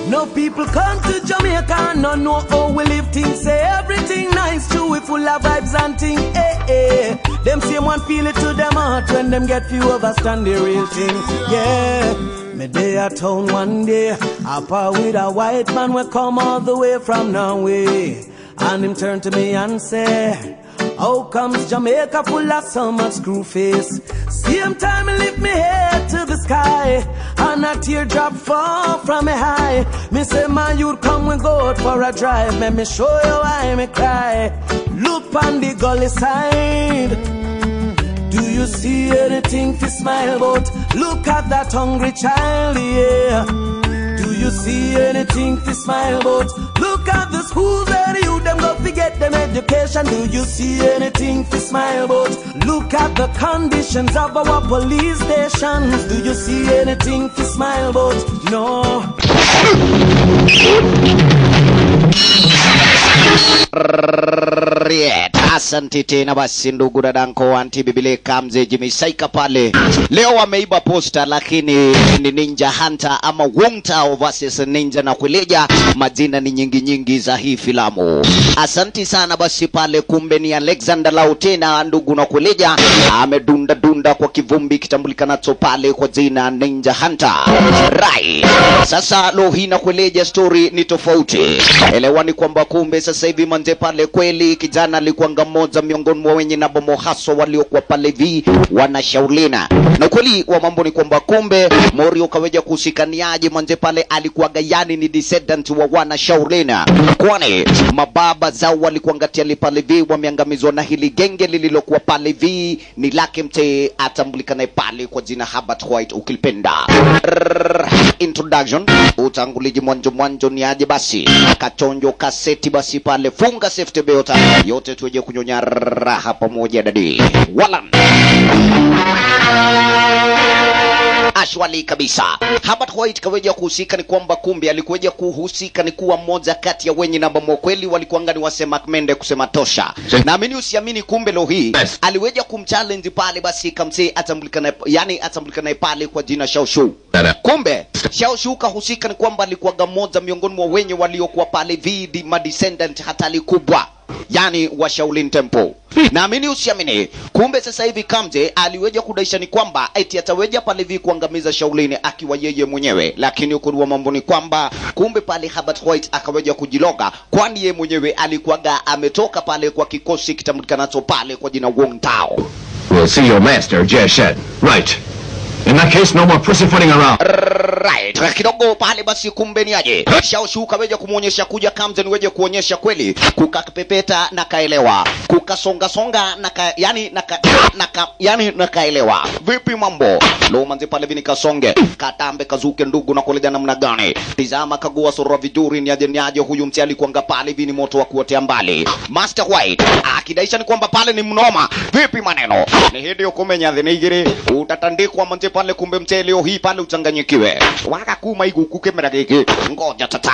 No people come to Jamaica and no know how we live things. Say everything nice, true, we full of vibes and thing. Eh, eh. Them same one feel it to them heart when them get few understand the real thing. Yeah. Me day at town one day, up with a white man we come all the way from Norway. And him turn to me and say, How comes Jamaica full of so much screw face? Same time I lift me head to the sky, and a teardrop fall from me high. Me say, man, you'd come we go out for a drive. Let me show you why me cry. Look on the gully side. Do you see anything to smile about? Look at that hungry child, yeah. Do you see anything to smile about? Look at the schools where you them go to get them education. Do you see anything to smile about? Look at the conditions of our police stations. Do you see anything to smile about? No. Riet. Asante tena basi ndugu dadanko anti bibile kamze jimisaika pale. Leo wameiba posta lakini ni Ninja Hunter ama Wongtao versus Ninja na Kuleja. Majina ni nyingi nyingi za hii filamu. Asanti sana basi pale, kumbe ni Alexander Lau tena ndugu na Kuleja amedunda dunda kwa kivumbi kitambulikanacho pale kwa jina Ninja Hunter. Right. Sasa leo hii na Kuleja story ni tofauti. Elewani kwamba kumbe sasa hivi manze pale kweli kijana alikuwanga mmoja miongoni mwa wenye na bomo haswa waliokuwa pale vi wanashaulina na kweli wa mambo ni kwamba kumbe Morio kaweja kuhusikaniaje manze pale alikuwaga yani ni descendant wa wana shaulina kwani mababa zao walikuwanga tiali pale vi wameangamizwa na hili genge lililokuwa pale vi ni lake mte atambulikanaye pale kwa jina Herbert White ukilipenda Rrrr, introduction utanguliji mwanjo mwanjo ni aje basi kachonjo kaseti basi pale funga safety belt yote tuje kunyonya raha pamoja dadi wala ashwali kabisa Herbert White kaweja kuhusika ni kwamba kumbe alikuweja kuhusika ni kuwa mmoja kati ya wenye namba mwakweli walikuanga ni wasema mende kusema tosha naamini usiamini kumbe leo hii Yes. aliweja kumchallenge pale basi kamsee atambulikana yani atambulikana pale kwa jina Shaoshu Dada. kumbe Shaoshu kahusika ni kwamba alikuwaga mmoja miongoni mwa wenye waliokuwa pale vidi madescendant hatari kubwa yani wa Shaolin Temple. Naamini usiamini, kumbe sasa hivi Kamze aliweja kudaisha ni kwamba eti ataweja pale hivi kuangamiza Shaolin akiwa yeye mwenyewe, lakini ukweli wa mambo ni kwamba kumbe pale Herbert White akaweja kujiloga, kwani yeye mwenyewe alikuwaga ametoka pale kwa kikosi kitambulikanacho pale kwa jina Wong Tao. We'll see your master, Jia Shed. Right. In that case, no more pussyfooting around. Right. Kidogo pale basi kumbe ni aje. Shaoshu kaweja kumuonyesha kuja Kamze niweje kuonyesha kweli kukapepeta na kaelewa. Kukasonga songa na ka, yani na ka, na ka, yani na kaelewa. Vipi mambo? Lo manzi pale vini kasonge. Katambe kazuke ndugu na kuleja namna gani? Tizama kagua sura vizuri ni aje ni aje huyu mti alikuanga pale vini moto wa kuotea mbali. Master White akidaisha ni kwamba pale ni mnoma. Vipi maneno? Ni hidi ukumenya thinigiri utatandikwa manzi pale kumbe mche leo hii pale uchanganyikiwe. Waka kuma iguku kemera giki. Ngoja tata.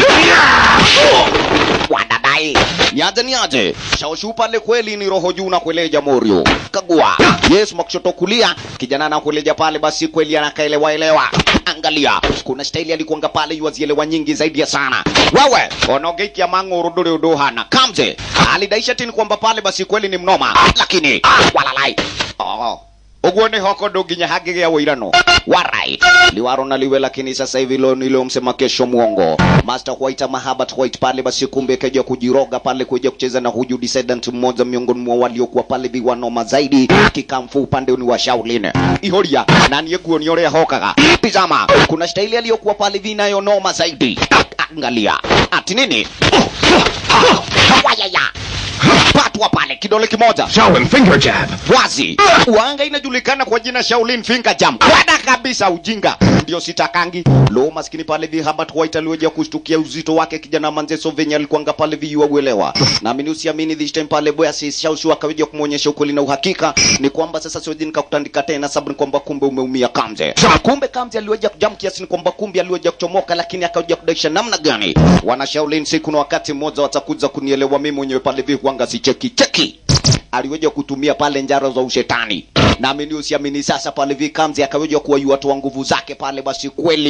Wadadai. Niaje niaje. Shaoshu pale kweli ni roho juu na kueleja Morio. Kagua. Yes makushoto kulia. Kijana na kueleja pale basi kweli anakaelewa elewa. Angalia. Kuna staili alikuanga pale yuazielewa nyingi zaidi ya sana. Wewe onogeikia mango uruduri uduhana. Kamze. Alidaisha tini kwamba pale basi kweli ni mnoma. Lakini walalai. Oh uguo nä hoko ndå nginya hangä gä a wå irano warai liwaro na liwe lakini sasa hivi lo niliomsema kesho mwongo master white ama Herbert white pale basi kumbe kaja kujiroga pale kuja kucheza na huyu descendant mmoja miongoni mwa waliokuwa pale viwanoma zaidi kikamfu upande ni wa Shaolin ihoria na niye guo ni orea hokaga tizama kuna staili aliyokuwa pale vinayo noma zaidi angalia ati nini wayaya patwa pale kidole kimoja Show him finger jab. wazi wanga inajulikana kwa jina Shaolin Finger Jam kwada kabisa ujinga ndio sitakangi lo maskini pale vi Herbert White aliweja kushtukia uzito wake kijana manzeso venye alikuanga pale vi uelewa naamini usiamini this time pale boya si Shaoshu akaweja kumuonyesha ukweli na uhakika ni kwamba sasa siwezi nikakutandika tena sababu ni kwamba kumbe umeumia Kamze kumbe Kamze aliweja kujam kiasi ni kwamba kumbe aliweja kuchomoka lakini akaweja kudaisha namna gani wana Shaolin siku na wakati mmoja watakuja kunielewa mimi mwenyewe pale vi kuanga si cheki cheki aliweja kutumia pale njaro za ushetani naamini usiamini sasa pale vikamzi akaweja kuwayua toa nguvu zake pale basi kweli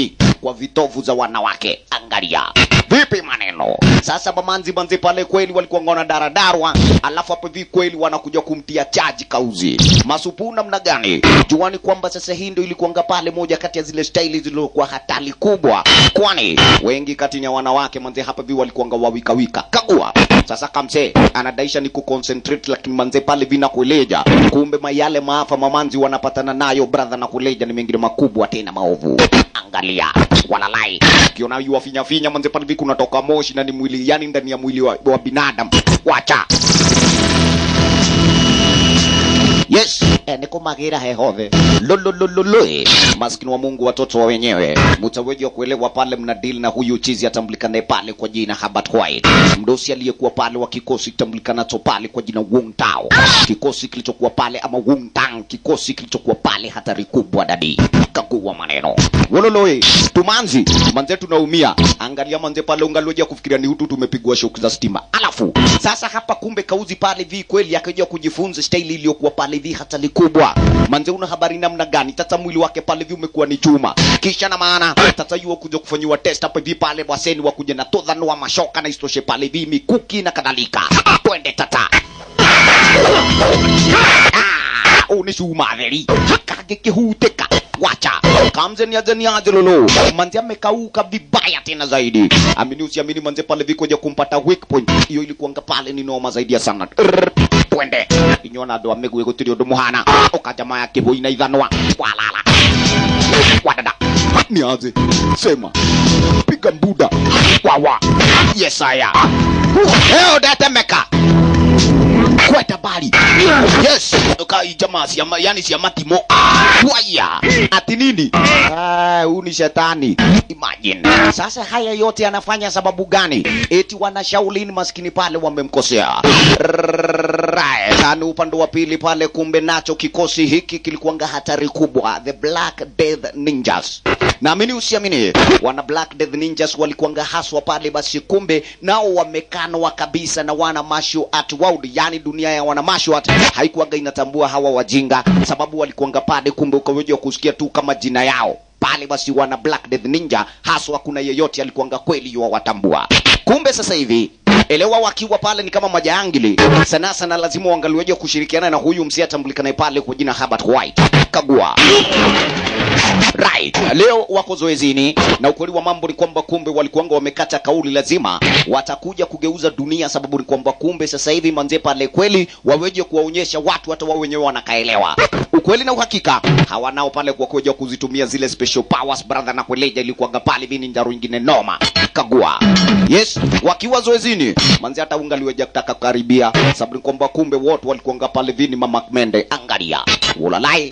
kwa vitovu za wanawake angalia vipi maneno sasa mamanzi manzi pale kweli walikuwa ngona daradarwa alafu hapo hivi kweli wanakuja kumtia chaji kauzi masupu namna gani juani kwamba sasa hii ndio ilikuanga pale moja kati ya zile staili zilizokuwa hatari kubwa kwani wengi kati ya wanawake manze hapa hivi walikuanga wawikawika kagua sasa kamse anadaisha ni kuconcentrate lakini manze pale vina kuleja kumbe mayale maafa mamanzi wanapatana nayo brother na kuleja ni mengine makubwa tena maovu angalia walalai ukiona yu wafinya finya manze pale hivi kunatoka moshi na ni mwili yani ndani ya mwili wa, wa binadamu wacha yes eh, niko magira hehove lololololoe maskini wa mungu watoto wa wenyewe mutaweji wa kuelewa pale mna deal na huyu chizi atambulikanaye pale kwa jina Herbert White mdosi aliyekuwa pale wa kikosi kitambulikanacho pale kwa jina Wong Tao kikosi kilichokuwa pale ama Wong Tang kikosi kilichokuwa pale hatari kubwa dadi kakuwa maneno wololoe tumanzi manze tunaumia angalia manze pale ungaloja kufikiria ni hutu tumepigwa shock za stima alafu sasa hapa kumbe kauzi pale vi kweli akaja kujifunza staili iliyokuwa pale vi hatari kubwa manze una habari namna gani tata mwili wake pale vi umekuwa ni chuma kisha na maana tata yuo kuja kufanyiwa test hapa vi pale waseni wakuja na todhano wa mashoka na istoshe pale vi mikuki na kadhalika twende tata unisumatheri kagikihuteka wacha kamze ni aje ni aje lolo manze amekauka vibaya tena zaidi amini usiamini manze pale vikoja kumpata weak point hiyo ilikuanga pale ni noma zaidi ya sana Rrrr, twende inyona ndo amegwe gutiri undu muhana ukajama ya kiboi na ithanwa walala wadada ni aje sema piga mbuda wawa yesaya heo datemeka kwenda bali yes kai jamaa si ama, yani si amatimo waya ati nini ah huyu ni shetani imagine sasa haya yote anafanya sababu gani eti wanashaulini maskini pale wamemkosea right tani upande wa pili pale kumbe nacho kikosi hiki kilikuanga hatari kubwa the black death ninjas naamini usiamini wana black death ninjas walikuanga haswa pale basi kumbe nao wamekanwa kabisa na wana martial art world yani dunia ya wana martial art haikuwaga inatambua hawa wajinga sababu walikuanga pale kumbe ukaweja kusikia tu kama jina yao pale basi wana black death ninja haswa kuna yeyote alikuanga kweli yuwawatambua kumbe sasa hivi elewa wakiwa pale ni kama majaangili sana sana lazima uangaliweje kushirikiana na huyu msia atambulikanaye pale kwa jina Herbert White kagua right leo wako zoezini na ukweli wa mambo ni kwamba kumbe walikuanga wamekata kauli lazima watakuja kugeuza dunia sababu ni kwamba kumbe sasa hivi manze pale kweli waweje kuwaonyesha watu hata wao wenyewe wanakaelewa ukweli na uhakika hawanao pale kwa kuja kuzitumia zile special powers brother na kueleja ilikuwaga pale vini njaro ingine noma kagua yes wakiwa zoezini manze hata ungaliweja kutaka kukaribia sababu ni kwamba kumbe wote walikuanga pale vini mama mende angalia ulalai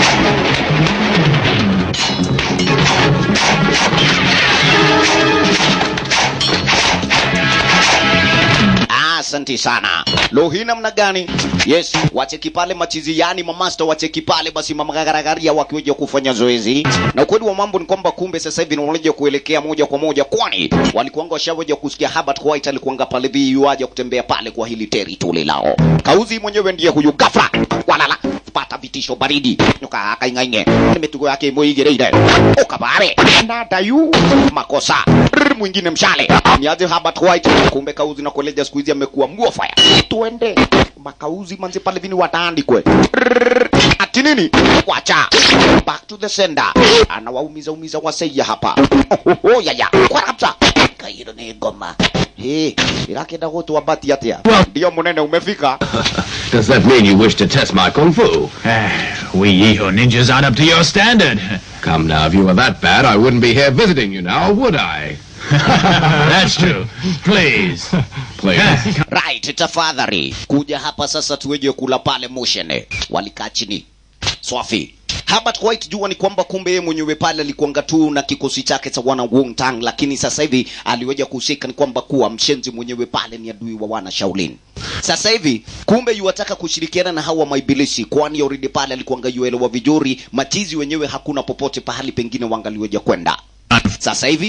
asante sana lo hii namna gani yes wacheki pale machizi yani mamasta wacheki pale basi mamagaragaria wakiweja kufanya zoezi na ukweli wa mambo ni kwamba kumbe sasa hivi wanaja kuelekea moja kwa moja kwani walikuanga washaweja kusikia Herbert White alikuanga pale vi waja kutembea pale kwa hili territory lao kauzi mwenyewe ndiye huyu gafra walala pata vitisho baridi nuka akaingainge mitugo yake muigireire ukabare na dayu makosa Rrr, mwingine mshale niaje Herbert White kumbe kauzi na kueleja siku hizi amekuwa muofaya tuende makauzi manzi pale vini wataandikwe Rrr, ati nini wacha back to the sender anawaumiza umiza waseia hapa ohoho yaya kwa kabisa kairo ni ngoma Hey, irakenda gutwa bati atia ndio munene umefika Does that mean you wish to test my kung fu? we Iho ninjas aren't up to your standard. Come now, if you were that bad, I wouldn't be here visiting you now, would I? That's true. Please. Please. right tafadhali kuja hapa sasa tuweje kula pale moshene walikaa chini swafi Herbert White jua ni kwamba kumbe yeye mwenyewe pale alikuanga tu na kikosi chake cha wana Wong Tang, lakini sasa hivi aliweja kuhusika ni kwamba kuwa mshenzi mwenyewe pale ni adui wa wana Shaolin. Sasa hivi kumbe yuwataka kushirikiana na hawa maibilisi, kwani already pale alikuanga yuelewa vizuri machizi wenyewe hakuna popote pahali pengine wangaliweja kwenda. Sasa hivi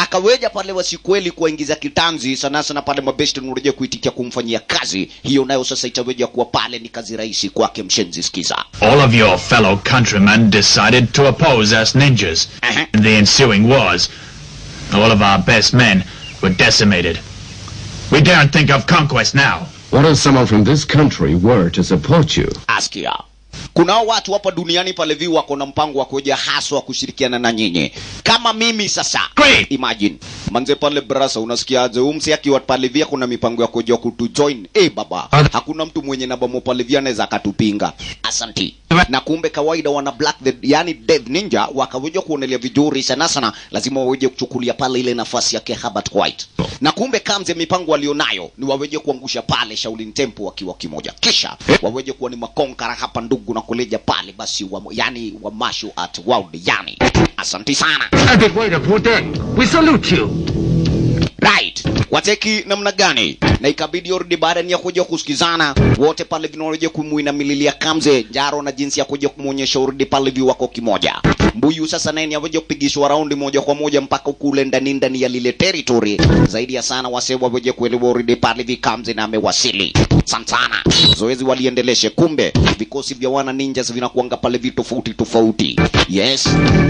akaweja pale wasikweli kuwaingiza kitanzi sana sana pale mabesti unareja kuitikia kumfanyia kazi hiyo nayo sasa itaweja kuwa pale ni kazi rahisi kwake mshenzi skiza All of your fellow countrymen decided to oppose us ninjas. Uh-huh. In the ensuing wars, all of our best men were decimated. We daren't think of conquest now. What if someone from this country were to support you? askia kunao watu hapa duniani pale vi wako na mpango wa kuja haswa kushirikiana na nyinyi kama mimi sasa Great. imagine manze pale brasa unasikiaje umsi akiwa pale via kuna mipango ya kuja kutujoin eh baba hakuna mtu mwenye nabamo pale via anaweza akatupinga asanti na kumbe kawaida wana black the, yani death ninja wakaweja kuonelea vizuri sana sana lazima waweje kuchukulia pale ile nafasi yake Herbert White na kumbe kamze mipango walionayo ni waweje kuangusha pale Shaolin Temple wakiwa kimoja kisha waweje kuwa ni makonkara hapa ndugu na kuleja pale basi wa, yani wa martial art world yani asanti sana Epic way to put that. We salute you. right wateki namna gani na ikabidi orudi baada ya kuja kusikizana wote pale vinaoja kumuinamililia kamze jaro na jinsi ya kuja kumwonyesha urudi pale vi wako kimoja mbuyu sasa naye ni aweja kupigishwa raundi moja kwa moja mpaka kule ndani ndani ya lile territory zaidi ya sana wase waweje kuelewa urudi pale vi kamze na amewasili santana zoezi waliendeleshe kumbe vikosi vya wana ninjas vinakuanga pale vi tofauti tofauti yes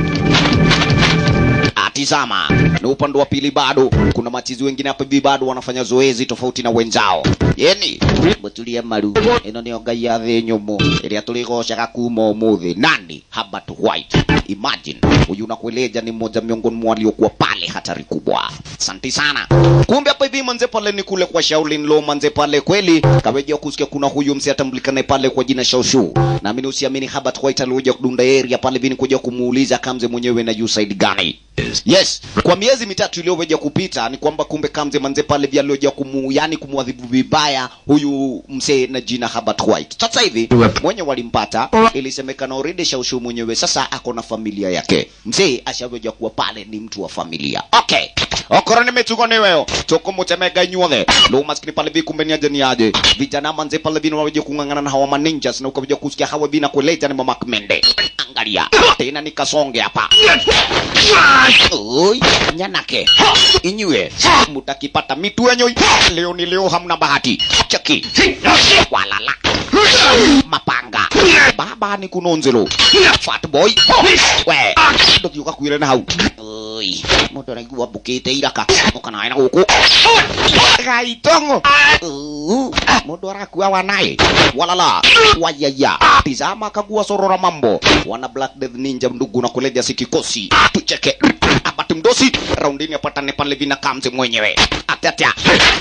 atizama na upande wa pili bado kuna machizi wengine hapa hivi bado wanafanya zoezi tofauti na wenzao yeni mutulie maru ino nio ngai ya thĩ nyũmũ ĩrĩa tũrĩgocaga kuma ũmũthĩ nani Herbert White imagine huyu nakueleja ni mmoja miongoni mwa waliokuwa pale hatari kubwa asante sana kumbe hapa hivi manze pale ni kule kwa Shaolin Law manze pale kweli kaweja kusikia kuna huyu msi atambulikane pale kwa jina Shaoshu naamini usiamini Herbert White alikuja kudunda area pale vini kuja kumuuliza kamze mwenyewe na side gani yes kwa miezi mitatu iliyoweja kupita ni kwamba kumbe kamze manze pale vya alioja kumu yani kumwadhibu vibaya huyu msee na jina Herbert White sasa hivi mwenye walimpata ilisemekana already Shaoshu mwenyewe sasa ako na familia yake mzee ashaweja kuwa pale ni mtu wa familia okay okoro nä mä tugo nä weo tå kå må temega inyuothe lå maskini pale vi kumbe ni aje ni aje vijana manze pale vi waweje kung'ang'ana na hawa maninjas na ukaweja kusikia hawa vina kueleza ni mamakmende angalia tena nikasonge hapa Oi, nyanake inyue mutakipata mitu enyoi leo ni leo hamna bahati cheki walala mapanga baba ni kunonzelo fat boy we ndokiuka kwire na hau oi mundu araigua mbukite iraka ukanae na guku gaitongo Uh, mundu arakua wanaye walala wayaya tizama kagua sorora mambo wana black death ninja ndugu na kuleja sikikosi tucheke apate mdosi raundini apatane pale vina kamze mwenyewe atatia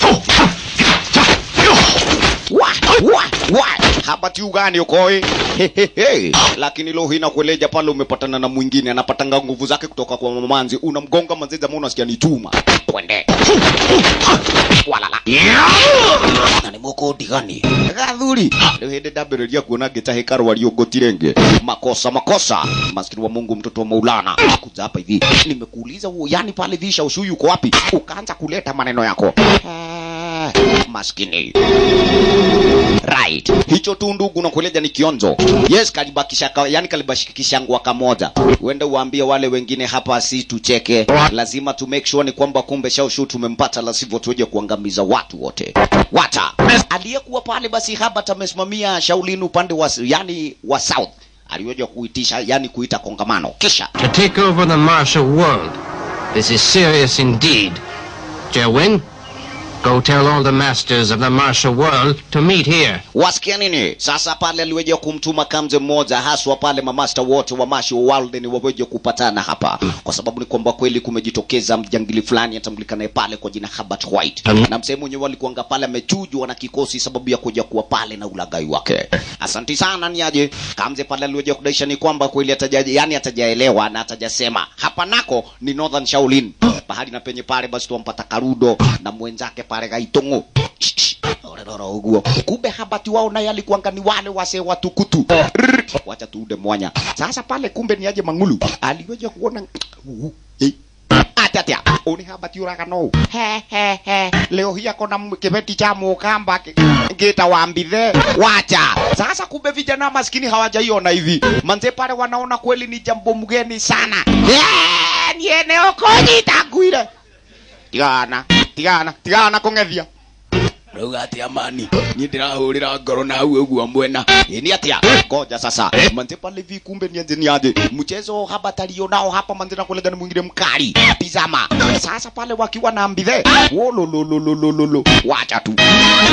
wa wa wa habati ugani ukoi Hehehe. lakini lo hina kueleja pale umepatana na mwingine anapatanga nguvu zake kutoka kwa mamanzi unamgonga manziza mbona unasikia ni chuma twende walala na nä må kå ndigani gathuri rä u hä ndä ndambä rä ria kuona ngä tahä ka rwari ngå makosa makosa maskini wa mungu mtoto wa maulana kuja hapa hivi nimekuuliza huo yani pale visha ushu yuko wapi ukaanza kuleta maneno yako Eh, maskini right hicho tu ndugu nakueleja ni kionzo yes kalibakisha ka, yani kalibashikisha ngwa kamoja uende uambie wale wengine hapa si tucheke lazima tu make sure ni kwamba kumbe shaushu tumempata la sivyo tuje kuangamiza watu wote wata aliyekuwa pale basi haba amesimamia shaulini upande wa yani wa south aliweza kuitisha yani kuita kongamano kisha To take over the martial world. This is serious indeed. Jerwin, go tell all the masters of the martial world to meet here. wasikia nini sasa pale aliweja kumtuma kamze mmoja haswa pale mamasta wote wa mashi wa world ni waweje kupatana hapa kwa sababu ni kwamba kweli kumejitokeza mjangili fulani atambulikanaye pale kwa jina Herbert White na msehemu mwenyewe alikuanga pale amechujwa na kikosi sababu ya kuja kuwa pale na ulagai wake asanti sana ni aje kamze pale aliweja kudaisha ni kwamba kweli ataja yani atajaelewa na atajasema hapa nako ni Northern Shaolin bahari na penye pale basi tuwampata Karudo na mwenzake pale Gaitongo oreroro uguo kumbe habati wao naye alikuanga ni wale wase watukutu Rrr, wacha tuude mwanya sasa pale kumbe ni aje mangulu aliweja kuona Uh, eh. atatia uni habati uraga no he he he leo hii akona m- kibeti cha mukamba ngita wambithe wacha sasa kumbe vijana maskini hawajaiona hivi manze pale wanaona kweli ni jambo mgeni sana Eh, ni eneo konyita ngwire tigana tigana tigana kũng'ethia rauga atia mani niĩ ndĩrahũrĩra ngoro na hau ũguo mwena ĩ nĩ atia ngoja sasa manze pale vi kumbe nianze niaje mchezo habatalio nao hapa manze na kulega ni mwingine mkali tizama sasa pale wakiwa na mbithe wololololololo wacha tu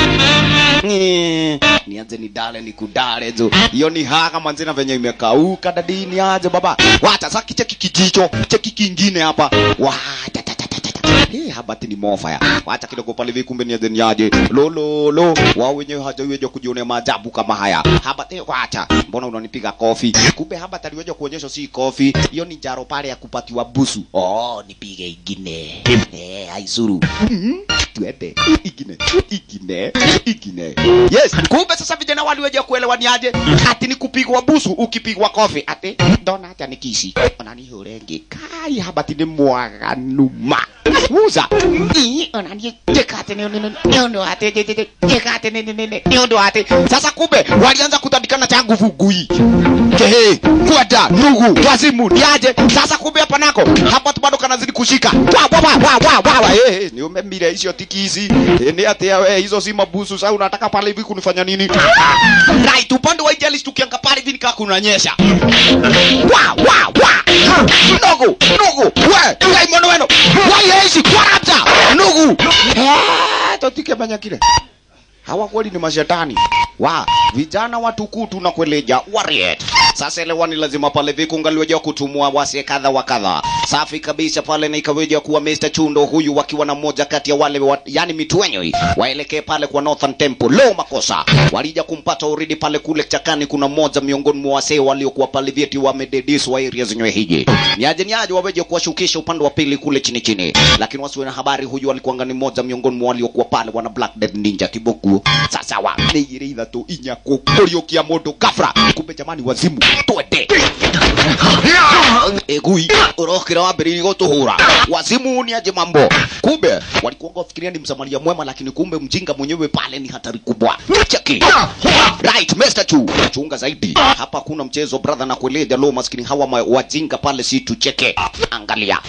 Eh, nianze ni dale ni kudale zo hiyo ni haka manze na venye imekauka dadini aje baba wacha sasa kicheki kijicho cheki kingine hapa wacha ta, ta, ta, ta, ta. Hii habati ni mofaya wacha kidogo pale hivi kumbe niaje niaje lololo wao wenyewe hajaweja kujionea maajabu kama haya habati wacha mbona unanipiga kofi kumbe habati aliweja kuonyesha si kofi hiyo ni jaro pale ya kupatiwa busu oh nipige ingine eh haisuru Mhm. twende ingine ingine ingine yes kumbe sasa vijana waliweja kuelewa ni aje ati ni kupigwa busu ukipigwa kofi ati ndona acha nikisi onani hurengi kai habati ni mwaganuma muza Ii, onani jekate ni ni ni ndo ate je- je- je- jekate ni ni ni ni ni ndo ate sasa kumbe walianza kutandikana cha nguvu gui kehe kwada ndugu wazimu niaje sasa kumbe hapa nako hapa tu bado kanazidi kushika wa wa wa wa wa wa eh eh, ni umemire hizo tikisi eh, ni atia we hizo si mabusu sasa unataka pale hivi kunifanya nini right upande wa ijali tukianga pale hivi nikaa kunanyesha wa wa wa ndugu ndugu we ngai mwana wenu wa yesi kwarabza ndugu eh totike manya kile hawa kweli ni mashetani wa vijana watukutu na kueleja wariet sasa elewani lazima pale vikungaliweja kutumua wase kadha wa kadha safi kabisa pale na ikaweja kuwa Mr. Chundo huyu wakiwa na mmoja kati ya wale wa, yani mitwenyoi waelekee pale kwa Northern Temple leo makosa walija kumpata uridi pale kule chakani kuna mmoja miongoni mwa wasee waliokuwa pale vyeti wamedediswa area zenyewe hiji niaje niaje waweje kuwashukisha upande wa pili kule chini chini lakini wasiwe na habari huyu alikuwa ni mmoja miongoni mwa waliokuwa pale wana Black Death Ninja kiboku sasa wa nĩigĩrĩ ithatũ inya kũriũkia mũndũ kabra kumbe jamani wazimu twende egui ũrokĩra wambĩrĩirie gũtũhũra wazimu ni aje mambo kumbe walikuwa wafikiria ni msamaria mwema lakini kumbe mjinga mwenyewe pale ni hatari kubwa cheki right Mr. Chu chunga zaidi hapa kuna mchezo brother na kueleja lo maskini hawa ma- wajinga pale si tucheke angalia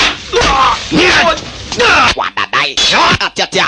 wadadai atyatia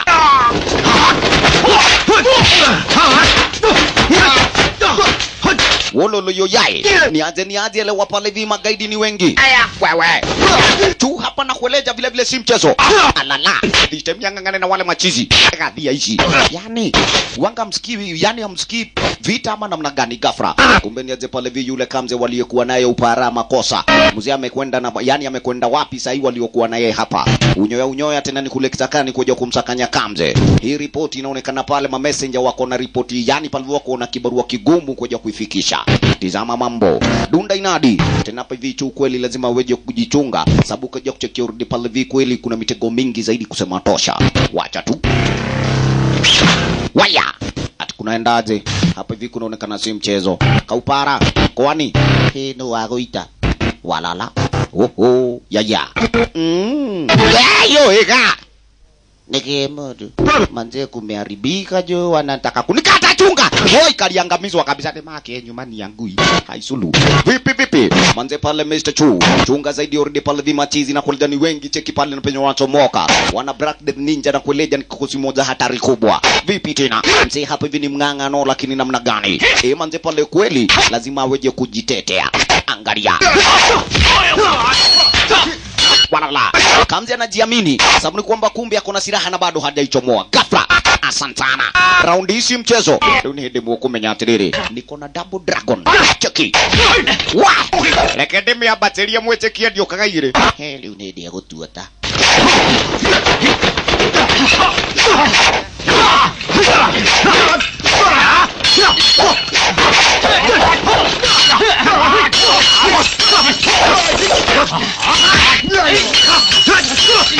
wololo yoyae nianze nianze ele wapale vi magaidi ni wengi wewe tu hapa na kueleja vile vile si mchezo alala vitemyangangane na wale machizi gadhia hizi yani wanga msikii yani hamsikii vita ama namna gani gafra kumbe nianze pale vi yule kamze waliyekuwa naye upara makosa mzee amekwenda na yani amekwenda wapi sahii waliokuwa naye hapa unyoya unyoya tena ni kule kitakani kuja kumsakanya kamze hii ripoti inaonekana pale ma messenger wako na ripoti yani pale wako na kibarua kigumu kuja kuifikisha tizama mambo dunda inadi tena hapa hivi chu kweli lazima uweje kujichunga sababu kaja kuchekia urudi pale hivi kweli kuna mitego mingi zaidi kusema tosha wacha tu waya ati kunaendaje hapa hivi kunaonekana si mchezo kaupara kwani hii ni wagoita walala oho yaya mm. yayo ega nikimudu manze kumeharibika jo wanataka kunikata chunga hoi kaliangamizwa kabisa demake nyumbani yangui haisulu vipi vipi manze pale Mr. Chu chunga zaidi already pale vimachizi na kuledani wengi cheki pale na penye wanachomoka wana Black Death Ninja na kueleja ni kikosi moja hatari kubwa vipi tena mzee hapa hivi ni mng'ang'ano lakini namna gani eh manze pale kweli lazima aweje kujitetea angalia walala kamzi anajiamini sababu ni kwamba kumbe ako na silaha na bado hajaichomoa ghafla asante sana raundi hii si mchezo rĩu nĩ hĩndĩ mũkũmenya atĩrĩrĩ niko na double dragon cheki wa reke ndĩmĩambatĩrie mwĩtĩkie ndiũkaga irĩ he rĩu nĩ hĩndĩ ya gũtua ta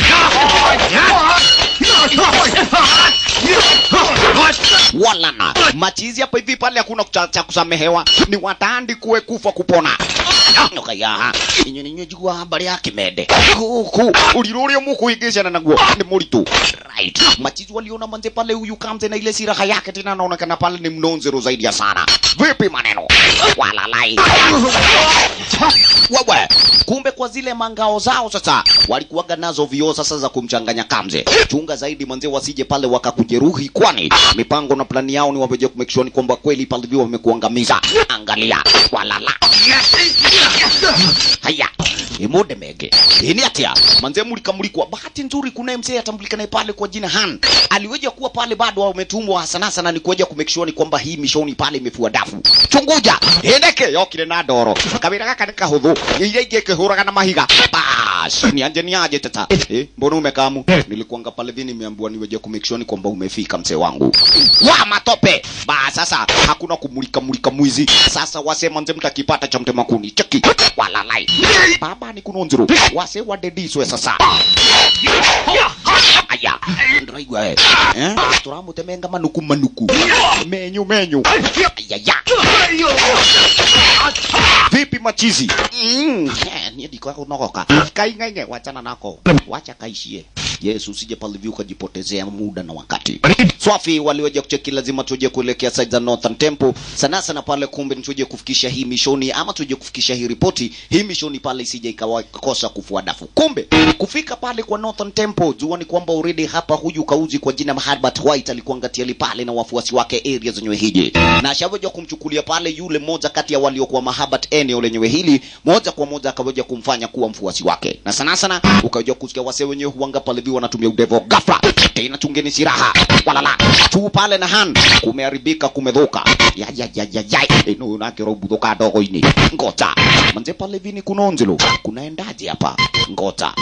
walana machizi hapa hivi pale hakuna cha, cha kusamehewa ni watandi kuwe kufa kupona okayaha inyo ninyo jigua habari ya kimende kuku uliro uria mukuingicana naguo ni muritu right machizi waliona manze pale huyu kamze na ile siraha yake tena anaonekana pale ni mnonzero zaidi ya sana vipi maneno walalai wewe kumbe kwa zile mangao zao sasa walikuwaga nazo vioo sasa za kumchanganya kamze chunga zaidi manze wasije pale wakakujeruhi kwani mipango na plani yao ni waveje kumake sure ni kwamba kweli pale vio wamekuangamiza angalia walala haya imude mege ini atia manze mulikamulikwa bahati nzuri kuna mzee atambulikanaye pale kwa jina Han aliweja kuwa pale bado wametumwa sana sana ni kuweja kumake sure ni kwamba hii mishoni pale imefua dafu chunguja endeke yokire na ndoro kabira gaka ni kahuthu iria ingĩ kĩhũraga na mahiga bas ni anje ni aje tata eh, mbona umekamu nilikuanga pale vini nimeambiwa niweje kumake sure ni kwamba umefika mzee wangu wa matope ba sasa hakuna kumulika mulika mwizi sasa wasema nze mtakipata cha mtema kuni cheki walalai baba ni kunonzuru wase wadediswe sasa aya ndaigwa eh eh turamutemenga manuku manuku menyu menyu ayaya vipi machizi mm. eh, niye ndiko kunogoka kaingainge wachana nako wacha kaishie yesu usije pale hivi ukajipotezea muda na wakati swafi waliweja kucheki lazima tuje kuelekea side za northern temple sana sana pale kumbe tuje kufikisha hii mishoni ama tuje kufikisha hii ripoti hii mishoni pale isije ikakosa kufua dafu kumbe kufika pale kwa northern temple jua ni kwamba already hapa huyu kauzi kwa jina Herbert White alikuwa ngatiali pale na wafuasi wake area zenyewe hiji na ashaweja kumchukulia pale yule mmoja kati ya waliokuwa mahabat eneo lenyewe hili moja kwa moja akaweja kumfanya kuwa mfuasi wake na sana sana ukaweja kusikia wase wenyewe huanga pale vi wanatumia udevo ghafla tena chungeni silaha walala tu pale na han kumeharibika kumedhuka ya ya ya ya ya ino nakiro budhuka dogo-ini ngota manze pale vini kunonzelo kunaendaje hapa ngota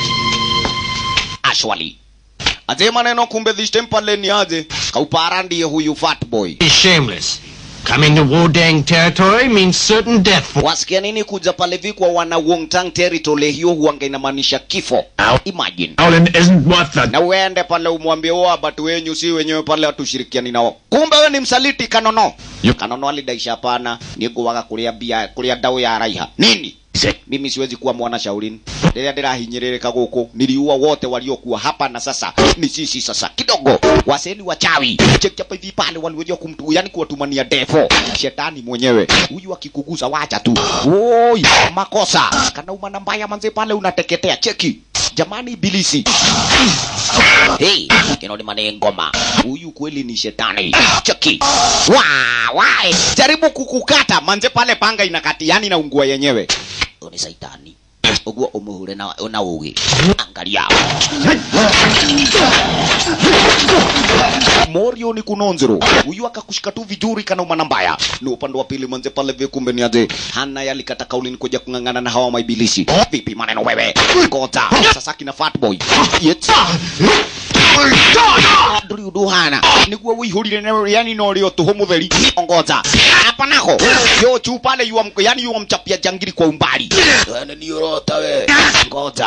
ashwali aje maneno kumbe this temple ni aje kaupara ndiye huyu fat boy He's shameless. Coming to Wudang territory means certain death for wasikia nini kuja pale vi kwa wana Wongtang territory hiyo huanga inamaanisha kifo imagine Howlin isn't worth the na uende pale umwambie wao watu wenyu si wenyewe pale hatushirikiani nao kumbe we ni msaliti kanono Yup. kanono alidaisha hapana niguaga kuria bia kuria ndau ya raiha nini mimi siwezi kuwa mwana shaurini rĩrĩa ndĩrahinyĩrĩrĩka gũkũ niliua wote waliokuwa hapa na sasa ni sisi sasa kidogo waseni wachawi chekchapa hivi pale waliweza kumtu yani kuwatumania defo shetani mwenyewe huyu akikugusa wacha tu oi makosa kana umana mbaya manze pale unateketea cheki jamani ibilisi hey, kinoni mane ngoma huyu kweli ni shetani cheki wa wae jaribu kukukata manze pale panga inakati yani na ungua yenyewe Huyu ni saitani uguo umuhure na, na ugi angalia morio ni kunonzero huyu akakushika tu vizuri kana umana mbaya ni upande wa pili manze pale vile kumbe ni aje hana yalikata kauli ni kuja kung'ang'ana na hawa maibilisi vipi maneno wewe ngota sasa kina fat boy yet nduri undu hana niguo wihurire na- yani no rio tuhu mutheri ongoza hapa nako yo chu pale yuwa mko yani yuwa mchapia jangiri kwa umbali yani ni urota we ngoza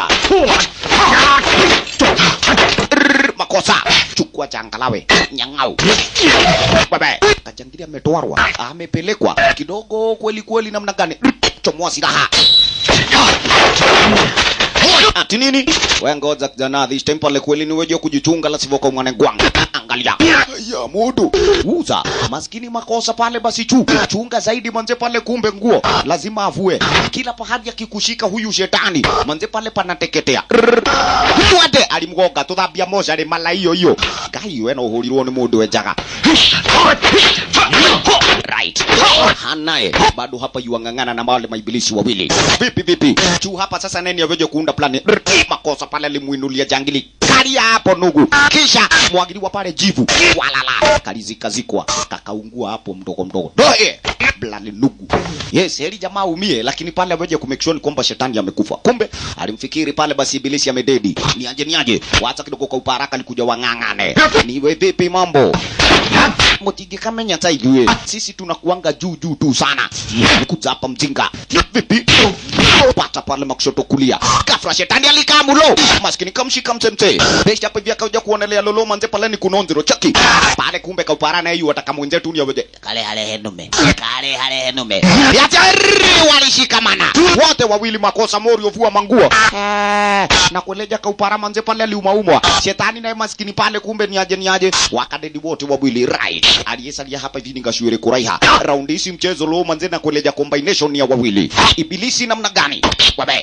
Rrrr, makosa chukua changalawe nyang'au bebe kajangiri ametwarwa amepelekwa kidogo kweli kweli namna gani chomoa silaha ati nini we ngoja kijana this time pale kweli ni weje kujichunga la sivyo kwa mwana gwang angalia ya mudu uza maskini makosa pale basi chu chunga zaidi manze pale kumbe nguo lazima avue kila pahali akikushika huyu shetani manze pale panateketea twende alimgoga tuthambia moca rĩ mala iyo iyo ngai we no ũhũrirwo nĩ mũndũ enjaga right hanaye bado hapa yuang'ang'ana na wale maibilisi wawili vipi vipi juu hapa sasa neni aveje kuunda plani makosa pale alimuinulia jangili karia hapo nugu kisha mwagiliwa pale jivu walala kalizikazikwa kakaungua hapo mdogo mdogo doe blali nugu yes heri jamaa umie lakini pale aveje kumake sure ni kwamba shetani amekufa kumbe alimfikiri pale basi ibilisi amededi niaje niaje wacha kidogo kwa uparaka likuja wang'ang'ane niwe vipi mambo mutingikamenya ta ithuĩ sisi tunakuanga juu juu tu sana nikuja hapa mjinga vipi pata pale makushoto kulia gafla shetani alikaa mulo maskini kamshika msemse Besha hapo hivi akaja kuonelea lolo manze pale ni kunonzero chaki. Pale kumbe kaupara na hiyo ataka mwenzetu ni aweje. Kale hale henume. Kale hale henume. Yatari walishikamana. Wote wawili makosa Morio vua manguo. Eh, na kueleja kaupara manze pale aliumaumwa. Shetani naye maskini pale kumbe ni aje ni aje. Wakadedi wote wawili right. Aliyesalia hapa hivi ningashwire kuraiha. Raundi hii mchezo lo manze na kueleja combination ya wawili. Ibilisi namna gani? Wabe.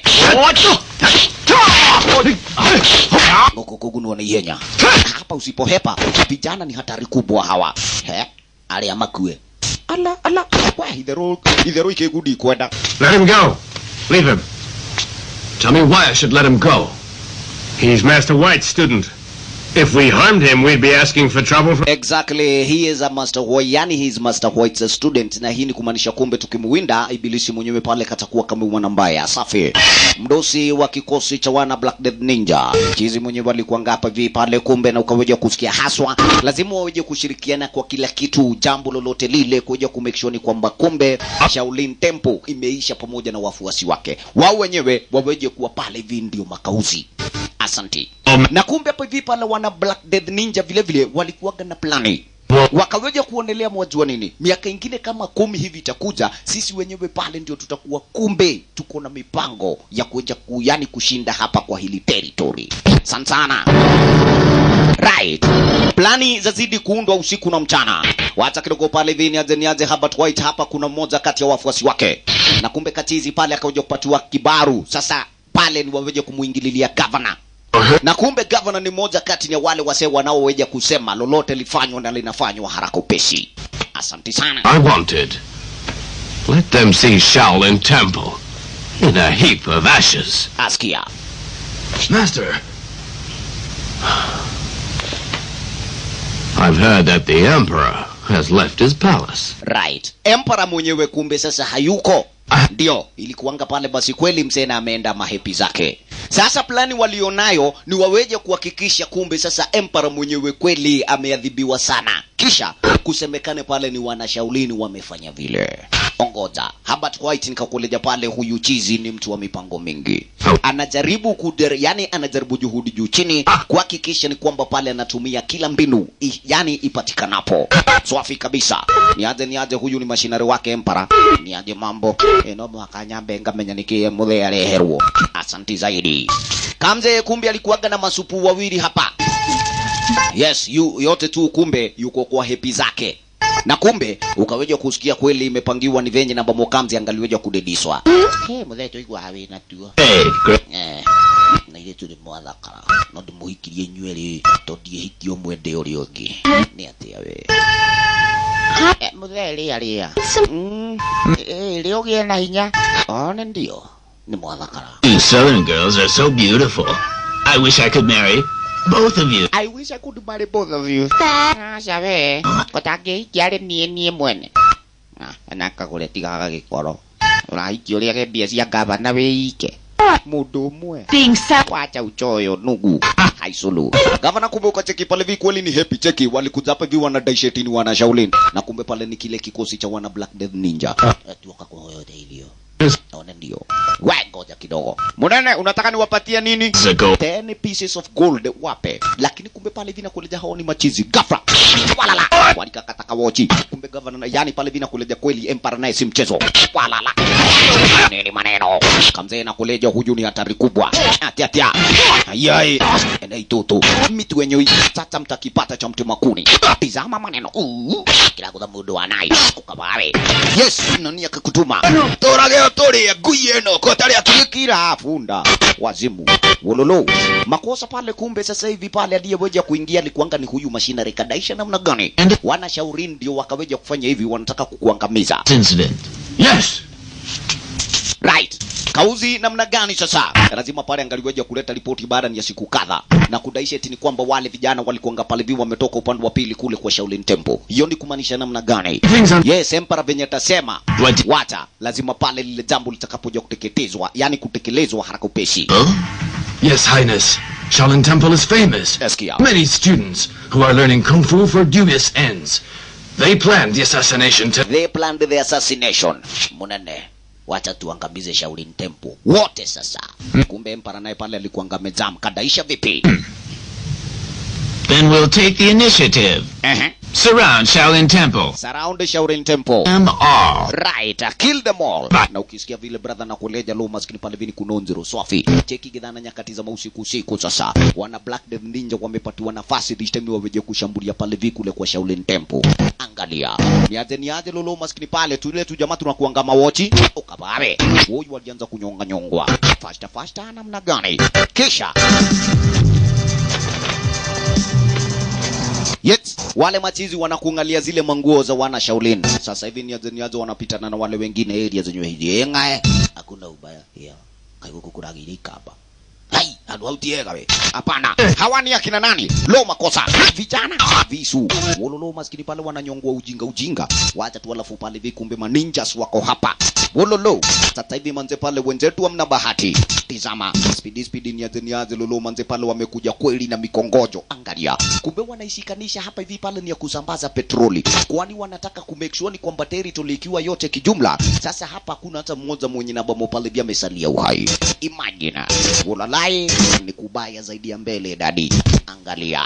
Ngokokugunwa na ihenya. Hapa usipohepa vijana ni hatari kubwa hawa. He? Ali amakue. Ala ala. Wa idhero idhero ikegudi kwenda. Let him go. Leave him. Tell me why I should let him go. He's Master White's student. If we harmed him, we'd be asking for trouble from... Exactly, he is a master White, yani he is master White's a student, na hii ni kumaanisha kumbe tukimwinda ibilisi mwenyewe pale katakuwa kama mwana mbaya. Safi, mdosi wa kikosi cha wana Black Death Ninja, chizi mwenyewe alikuwa ngapa vi pale kumbe, na ukaweja kusikia haswa, lazima waweje kushirikiana kwa kila kitu, jambo lolote lile, kuja kumake sure ni kwamba kumbe Shaolin Temple imeisha pamoja na wafuasi wake, wao wenyewe waweje kuwa pale hivi ndio makauzi. Asanti. Um, Na kumbe hapo hivi pale wana Black Death Ninja vile vile walikuwaga na plani wakaweja kuonelea mwajua nini, miaka ingine kama kumi hivi itakuja, sisi wenyewe pale ndio tutakuwa kumbe tuko na mipango ya kuja ku, yani kushinda hapa kwa hili territory. Sana sana. Right. Plani zazidi kuundwa usiku na mchana. Wacha kidogo pale hivi nianze nianze Herbert White hapa kuna mmoja kati ya wafuasi wake. Na kumbe kati hizi pale akaja kupatiwa kibaru. Sasa pale ni waweje kumuingililia governor na kumbe gavana ni moja kati ya wale wasee wanaoweja kusema lolote lifanywa na linafanywa haraka upesi. Asante sana. I wanted. Let them see Shaolin Temple in a heap of ashes. Askia. Master. I've heard that the Emperor has left his palace. Right. Emperor mwenyewe kumbe sasa hayuko. Ndio, ilikuwanga pale basi kweli msena ameenda mahepi zake. Sasa plani walionayo ni waweje kuhakikisha kumbe sasa Emperor mwenyewe kweli ameadhibiwa sana. Kisha kusemekane pale ni wanashaulini wamefanya vile. Ongoza. Herbert White nikakuleja pale huyu chizi ni mtu wa mipango mingi. Anajaribu kuder, yani anajaribu juhudi juu chini kuhakikisha ni kwamba pale anatumia kila mbinu i, yani ipatikanapo. Swafi kabisa. Niaje niaje huyu ni mashinari wake Emperor. Niaje mambo. Eno mwakanyambe ngamenya nikie muthe areherwo. Asanti zaidi. Kamze kumbe alikuwaga na masupu wawili hapa. Yes, yu, yote tu kumbe yuko kwa hepi zake na kumbe ukaweja kusikia kweli imepangiwa ni venye namba mokamzi angaliweja kudediswa hey, mutheto igwa hawi na tuo Hey, great. eh, na ile tuli mwathakara no ndimuhikirie nywele to ndiehikio mwende uria ungi ni atia we Eh, muthe ria ria Mm, eh, ria ugie na hinya one ndio ni mwathakara You southern girls are so beautiful. I wish I could marry both of you. I wish I could marry both of you. Aca we, ũtangĩhikia arĩ niĩ niĩ mwene. Na kagũre tigaga gĩkoro. Ũrahikia ũrĩa ge mbia cia ngavana wĩike. Mũndũ ũmwe. Being self Wacha uchoyo nugu. Haisulu. Gavana kumbe ukacheki pale vi kweli ni happy cheki walikuja hapa vi wana daishetini wana Shaolin na kumbe pale ni kile kikosi cha wana Black Death Ninja. Ati wakakuwa yote hivyo. Naona ndio. We ngoja kidogo. Munene unataka niwapatie nini? Zago. 10 pieces of gold wape lakini kumbe pale vina kuleja hao ni machizi gafra walala walikakata kawochi kumbe governor yani pale vina kuleja kweli empire naye si mchezo walala nini maneno kamzee na kuleja huyu ni hatari kubwa atia atia ayai enei toto mitu wenyewe sasa mtakipata cha mtu makuni tizama maneno Uu, kila kudha mundu anai kukabawe yes nani akakutuma torage otori ngui eno kotari atuyikira funda wazimu wololo makosa pale kumbe sasa hivi pale aliyeweja kuingia alikuanga ni huyu mashinari kadaisha namna gani wanashauri ndio wakaweja kufanya hivi wanataka kukuangamiza Incident. Yes. right kauzi namna gani sasa lazima pale angaliweja kuleta ripoti baada ya siku kadha na kudaisha eti ni kwamba wale vijana walikuanga pale vi wametoka upande wa pili kule kwa Shaolin Temple hiyo ni kumaanisha namna gani Things are... yes empara venye atasema What? wacha lazima pale lile jambo litakapoja kuteketezwa yani kutekelezwa haraka upesi Huh? Yes, Highness. Shaolin Temple is famous. Eskia. Many students who are learning Kung Fu for dubious ends. They planned the assassination to... they planned the assassination munene wacha tuangamize Shaolin Temple wote sasa kumbe empara naye pale alikuanga mezam kadaisha vipi Then we'll take the initiative. Ehe. Surround Shaolin Temple. surround Shaolin Temple Them all. right kill them all Right. na ukisikia vile brother na kuleja lo maskini pale vini kunonzero swafi cheki gidhana nyakati za mausiku usiku sasa wana black death ninja wamepatiwa nafasi this time waweje kushambulia pale vikule kwa Shaolin Temple angalia niaje niaje lolo maskini pale tule tu jamaa tunakuanga mawochi ukababe huyu walianza kunyonga nyongwa fasta fasta namna gani kisha Yes, wale machizi wanakuangalia zile manguo za wana Shaolin. Sasa hivi niaze niaze wanapitana na wale wengine area zenye hizi. Engae, hakuna ubaya. Yeah. Kaigo kukuragirika hapa. Hai, adu hautiega we. Hapana. Hawa ni akina nani? Lo makosa. Vijana visu. Wololo maskini pale wananyongwa ujinga ujinga. Wacha tu alafu pale vi kumbe maninjas wako hapa. Wololo. Sasa hivi manze pale wenzetu hamna bahati. Tizama. Speedy speedy niaze niaze lolo manze pale wamekuja kweli na mikongojo. Angalia. Kumbe wanaishikanisha hapa hivi pale ni ya kusambaza petroli. Kwani wanataka ku make sure ni kwamba territory ikiwa yote kijumla. Sasa hapa hakuna hata mmoja mwenye na bomo pale vya amesalia uhai. Imagine. Ulalai ni kubaya zaidi ya mbele dadi. Angalia.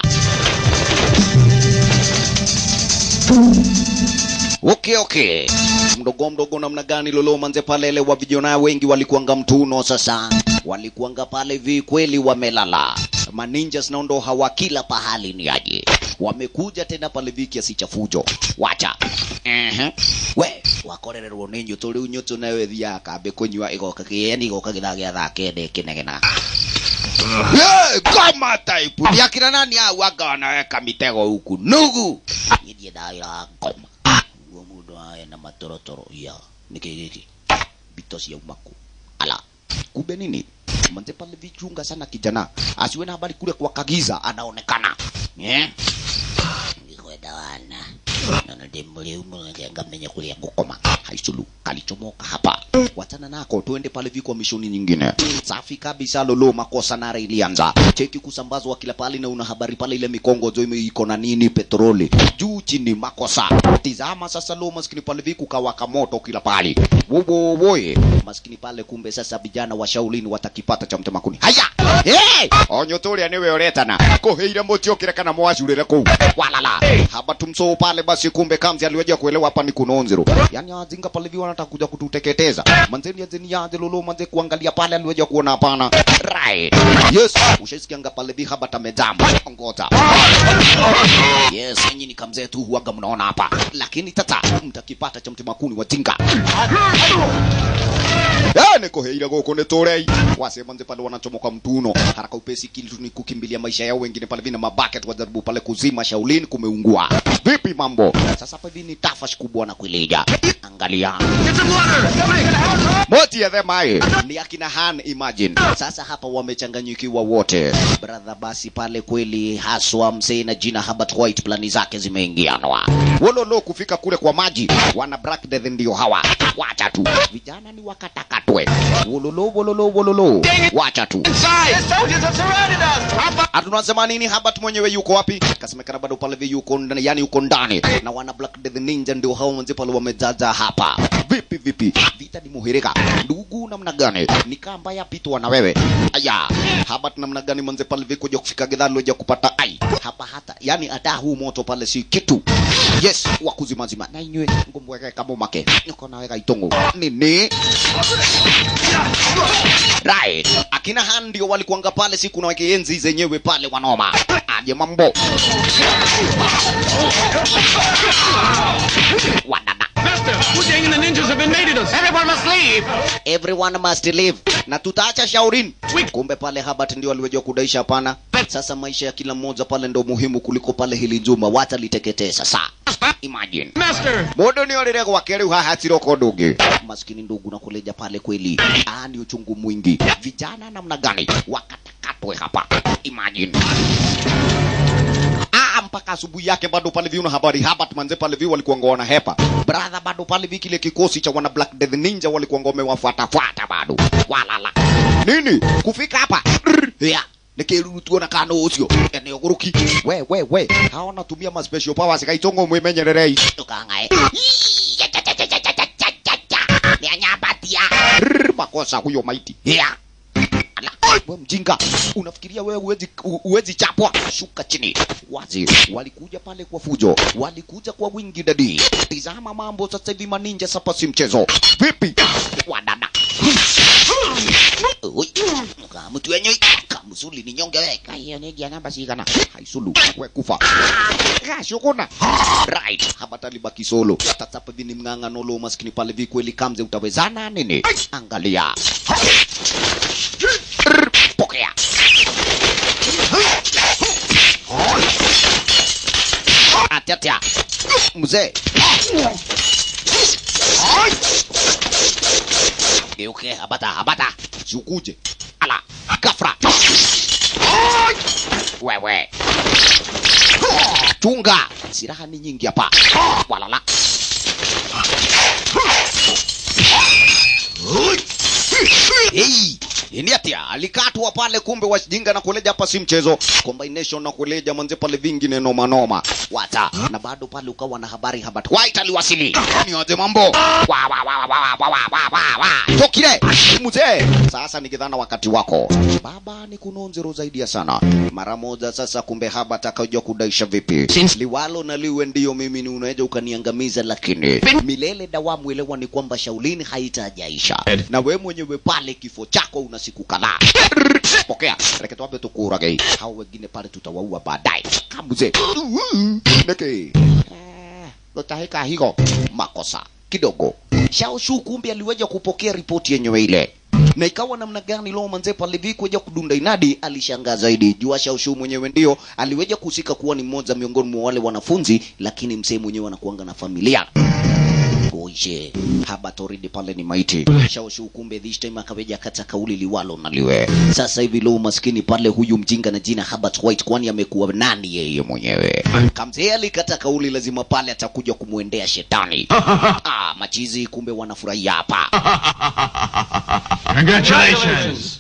Okay, okay. Mdogo mdogo namna gani lolo manze pale ile wa vijana wengi walikuanga mtuno sasa. Walikuanga pale vi kweli wamelala. Maninjas nao ndo hawa kila pahali ni aje. Wamekuja tena pale vi kiasi cha fujo. Wacha. Mhm. We, wakorererwo nĩ nyũtũ rĩu nyũtũ nawe thiaga kambe kũnyua igoka kĩeni igoka gĩthaa gĩa thaa kenda ĩkĩnegena Yeah, ngoma type ni akina nani hao wanga wanaweka mitego huku nugu nidie daira ngoma uo mundu aya na matorotoro ya niki giki bito cia umaku ala kumbe nini manze pale vichunga sana kijana asiwe na habari kule kwa kagiza anaonekana eh ngikwenda wana nana ndimuli umungenga menye kulia ngukoma haisulu kalichomoka hapa wachana nako tuende pale vikwa mishoni nyingine safi kabisa lolo makosa nara ilianza cheki kusambazwa kila pale na una habari pale ile mikongo jo ime- iko na nini petroli juu chini makosa tizama sasa lo maskini pale viku kawaka moto kila pale wowowoye maskini pale kumbe sasa vijana wa shaulini watakipata cha mtemakuni haya hey! onyo turia niwe uretana kuheire muti ukire kana mwacurire kuu walala haba tumsoo pale basi kumbe kamzi aliweja kuelewa hapa ni kunonzero yani azinga pale vi wanataka kuja kututeketeza manzeni azeni yaze lolo manze kuangalia pale aliweja kuona hapana right yes ushaisikianga pale vi haba tamejamba ngoja yes nyinyi ni kamzee tu huaga mnaona hapa lakini tata mtakipata cha mtemakuni watinga Eh, nikuheire guku ni turei wasema nze pale wanachomoka mtuno haraka upesi kili tu ni kukimbilia maisha yao wengine pale vina mabaket wajaribu pale kuzima shaulini kumeungua vipi mambo sasa hapa hivi ni tafash kubwa na kuilija angalia moti ya them aye ni akina han imagine sasa hapa wamechanganyikiwa wote brother basi pale kweli haswa msee na jina Herbert White plani zake zimeingianwa wololo kufika kule kwa maji wana black death ndio hawa wacha tu vijana ni wakatakatwe wololo wololo wololo wacha tu hatunasema nini Herbert mwenyewe yuko wapi kasemekana bado pale vi yuko ndani yani yuko ndani na wana black death ninja ndio hao wenzi pale wamejaja hapa vipi vipi vita ni muhirika ndugu namna gani nikaa mbaya pitwa na wewe aya Herbert namna gani manze pale vi kuja kufika gedhani loja kupata ai hapa hata yani hata huu moto pale si kitu yes wa kuzimazima na inywe ngomweke kama make niko naweka itongo nini right akina han ndio walikuanga pale siku na weke enzi zenyewe pale wanoma aje mambo wadada Master, Wu Dang and the ninjas have invaded us. Everyone must leave. everyone must live na tutaacha shaurin kumbe pale habat ndio aliwejwa kudaisha hapana sasa maisha ya kila mmoja pale ndo muhimu kuliko pale hili juma wataliteketee sasa imagine Master, mundu ni orire gwake riu haha tiroko ndungi maskini ndugu na kuleja pale kweli ah ni uchungu mwingi vijana namna gani wakatakatwe hapa imagine Ah, mpaka asubuhi yake bado pale viuna habari Habat manze pale vi walikuwa ngona hepa brother bado pale vi kile kikosi cha wana Black Death Ninja walikuwa ngome wafuata fuata bado walala nini kufika hapa ya nikiruru tuona kana ucio eneo guruki we we we hao natumia ma special powers kaitongo mwimenyererei tukangae ni anyabatia makosa huyo maiti ya Ala. we mjinga unafikiria wewe uwezi, u- uwezi chapwa shuka chini wazi walikuja pale kwa fujo walikuja kwa wingi dadi tizama mambo sasa hivi maninja sapa si mchezo vipi wadada Ui, kamutu wenye kamusuli ni nyonge we kaiyo negia namba sigana haisulu we kufa kashukuna right hapa talibaki solo tatapa vini mng'ang'ano lo maskini pale vikweli kamze utawezana nini angalia Rrr, pokea atyatia mzee geuke habata habata sikuje ala gafra wewe chunga silaha ni nyingi hapa walala Hey, ini atia alikatwa pale, kumbe wajinga na kuleja hapa si mchezo. Combination na kuleja manze pale vingine noma noma wata na bado pale ukawa na habari habari white aliwasili ni waje mambo wa wa wa wa wa wa wa wa wa wa tokile mzee. Sasa nikidhana wakati wako baba ni kunonzero zaidi ya sana mara moja. Sasa kumbe haba atakajua kudaisha vipi Since- liwalo na liwe ndio mimi ni unaweza ukaniangamiza, lakini milele dawamu elewa ni kwamba shaulini haitajaisha Ed. na we mwenyewe pale kifo chako una siku kadhaa. Pokea reketwabe tukurage hao wengine pale tutawaua baadaye. Kambuze neke utahika higo makosa kidogo. Shao Shu kumbe aliweja kupokea ripoti yenyewe ile na ikawa namna gani lo manze pale vi kuja kudunda inadi alishangaa zaidi jua Shao Shu mwenyewe ndio aliweja kuhusika kuwa ni mmoja miongoni mwa wale wanafunzi lakini msee mwenyewe anakuanga na familia Oje, haba toridi pale ni maiti. Shaoshu kumbe this time akaweja kata kauli liwalo na liwe. Sasa hivi lo maskini pale huyu mjinga na jina Herbert White kwani amekuwa nani yeye mwenyewe? Kamzee alikata kauli lazima pale atakuja kumwendea shetani. ah, machizi kumbe wanafurahia hapa. Congratulations!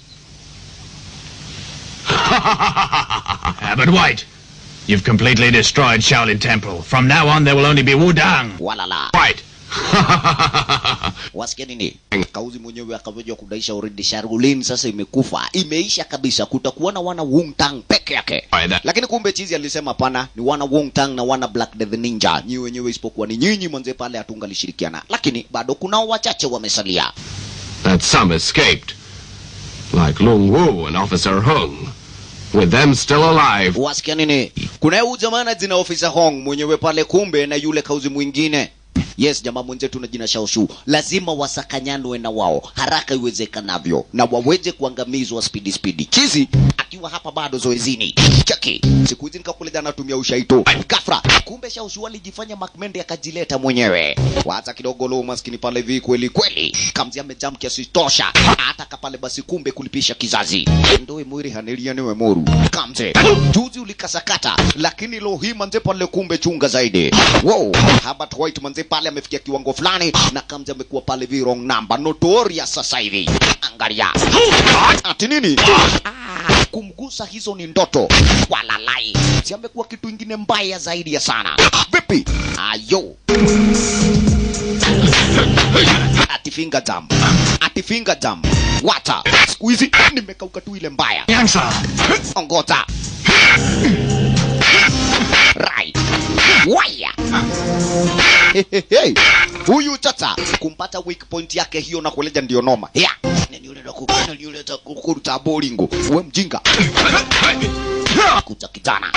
Abbot White, you've completely destroyed Shaolin Temple. From now on, there will only be Wudang. Walala. White! Wasikia nini? Kauzi mwenyewe akaweja kudaisha already Shaolin sasa imekufa. Imeisha kabisa. Kutakuwa na wana Wu Tang peke yake. Aidha. lakini kumbe chizi alisema pana ni wana Wong Tang na wana Black Death Ninja nyi wenyewe isipokuwa ni nyinyi mwanze pale hatungalishirikiana lakini bado kunao wachache wamesalia that some escaped, like Lung Wu and Officer Hung. With them still alive, wasikia nini kuna huyu jamaa na jina ofisa Hong mwenyewe pale kumbe na yule kauzi mwingine yes jamaa mwenzetu na jina Shaoshu lazima wasakanyanwe na wao haraka iwezekanavyo na waweze kuangamizwa spidi spidi chizi akiwa hapa bado zoezini chaki siku hizi nikakuletea anatumia ushaito kafra kumbe Shaoshu alijifanya Makmende akajileta mwenyewe wacha kidogo lo maskini pale vi kweli kweli kamzi amejam kiasi tosha hata kapale basi kumbe kulipisha kizazi ndoe mwiri hanelia niwe moru kamze juzi ulikasakata lakini lo hii manze pale kumbe chunga zaidi wow Herbert White manze pale amefikia kiwango fulani na kamze amekuwa pale vi wrong number notorious sasa hivi angalia ati nini ah, kumgusa hizo ni ndoto walalai si amekuwa kitu ingine mbaya zaidi ya sana vipi ayo ati finger jam ati finger jam wata siku hizi nimekauka tu ile mbaya Yangsa! ongoza right waya Hehehe. huyu tata kumpata weak point yake hiyo na kueleja ndio noma ya nani yule nakupenda ni yule takukuruta bolingo we mjinga kucha kijana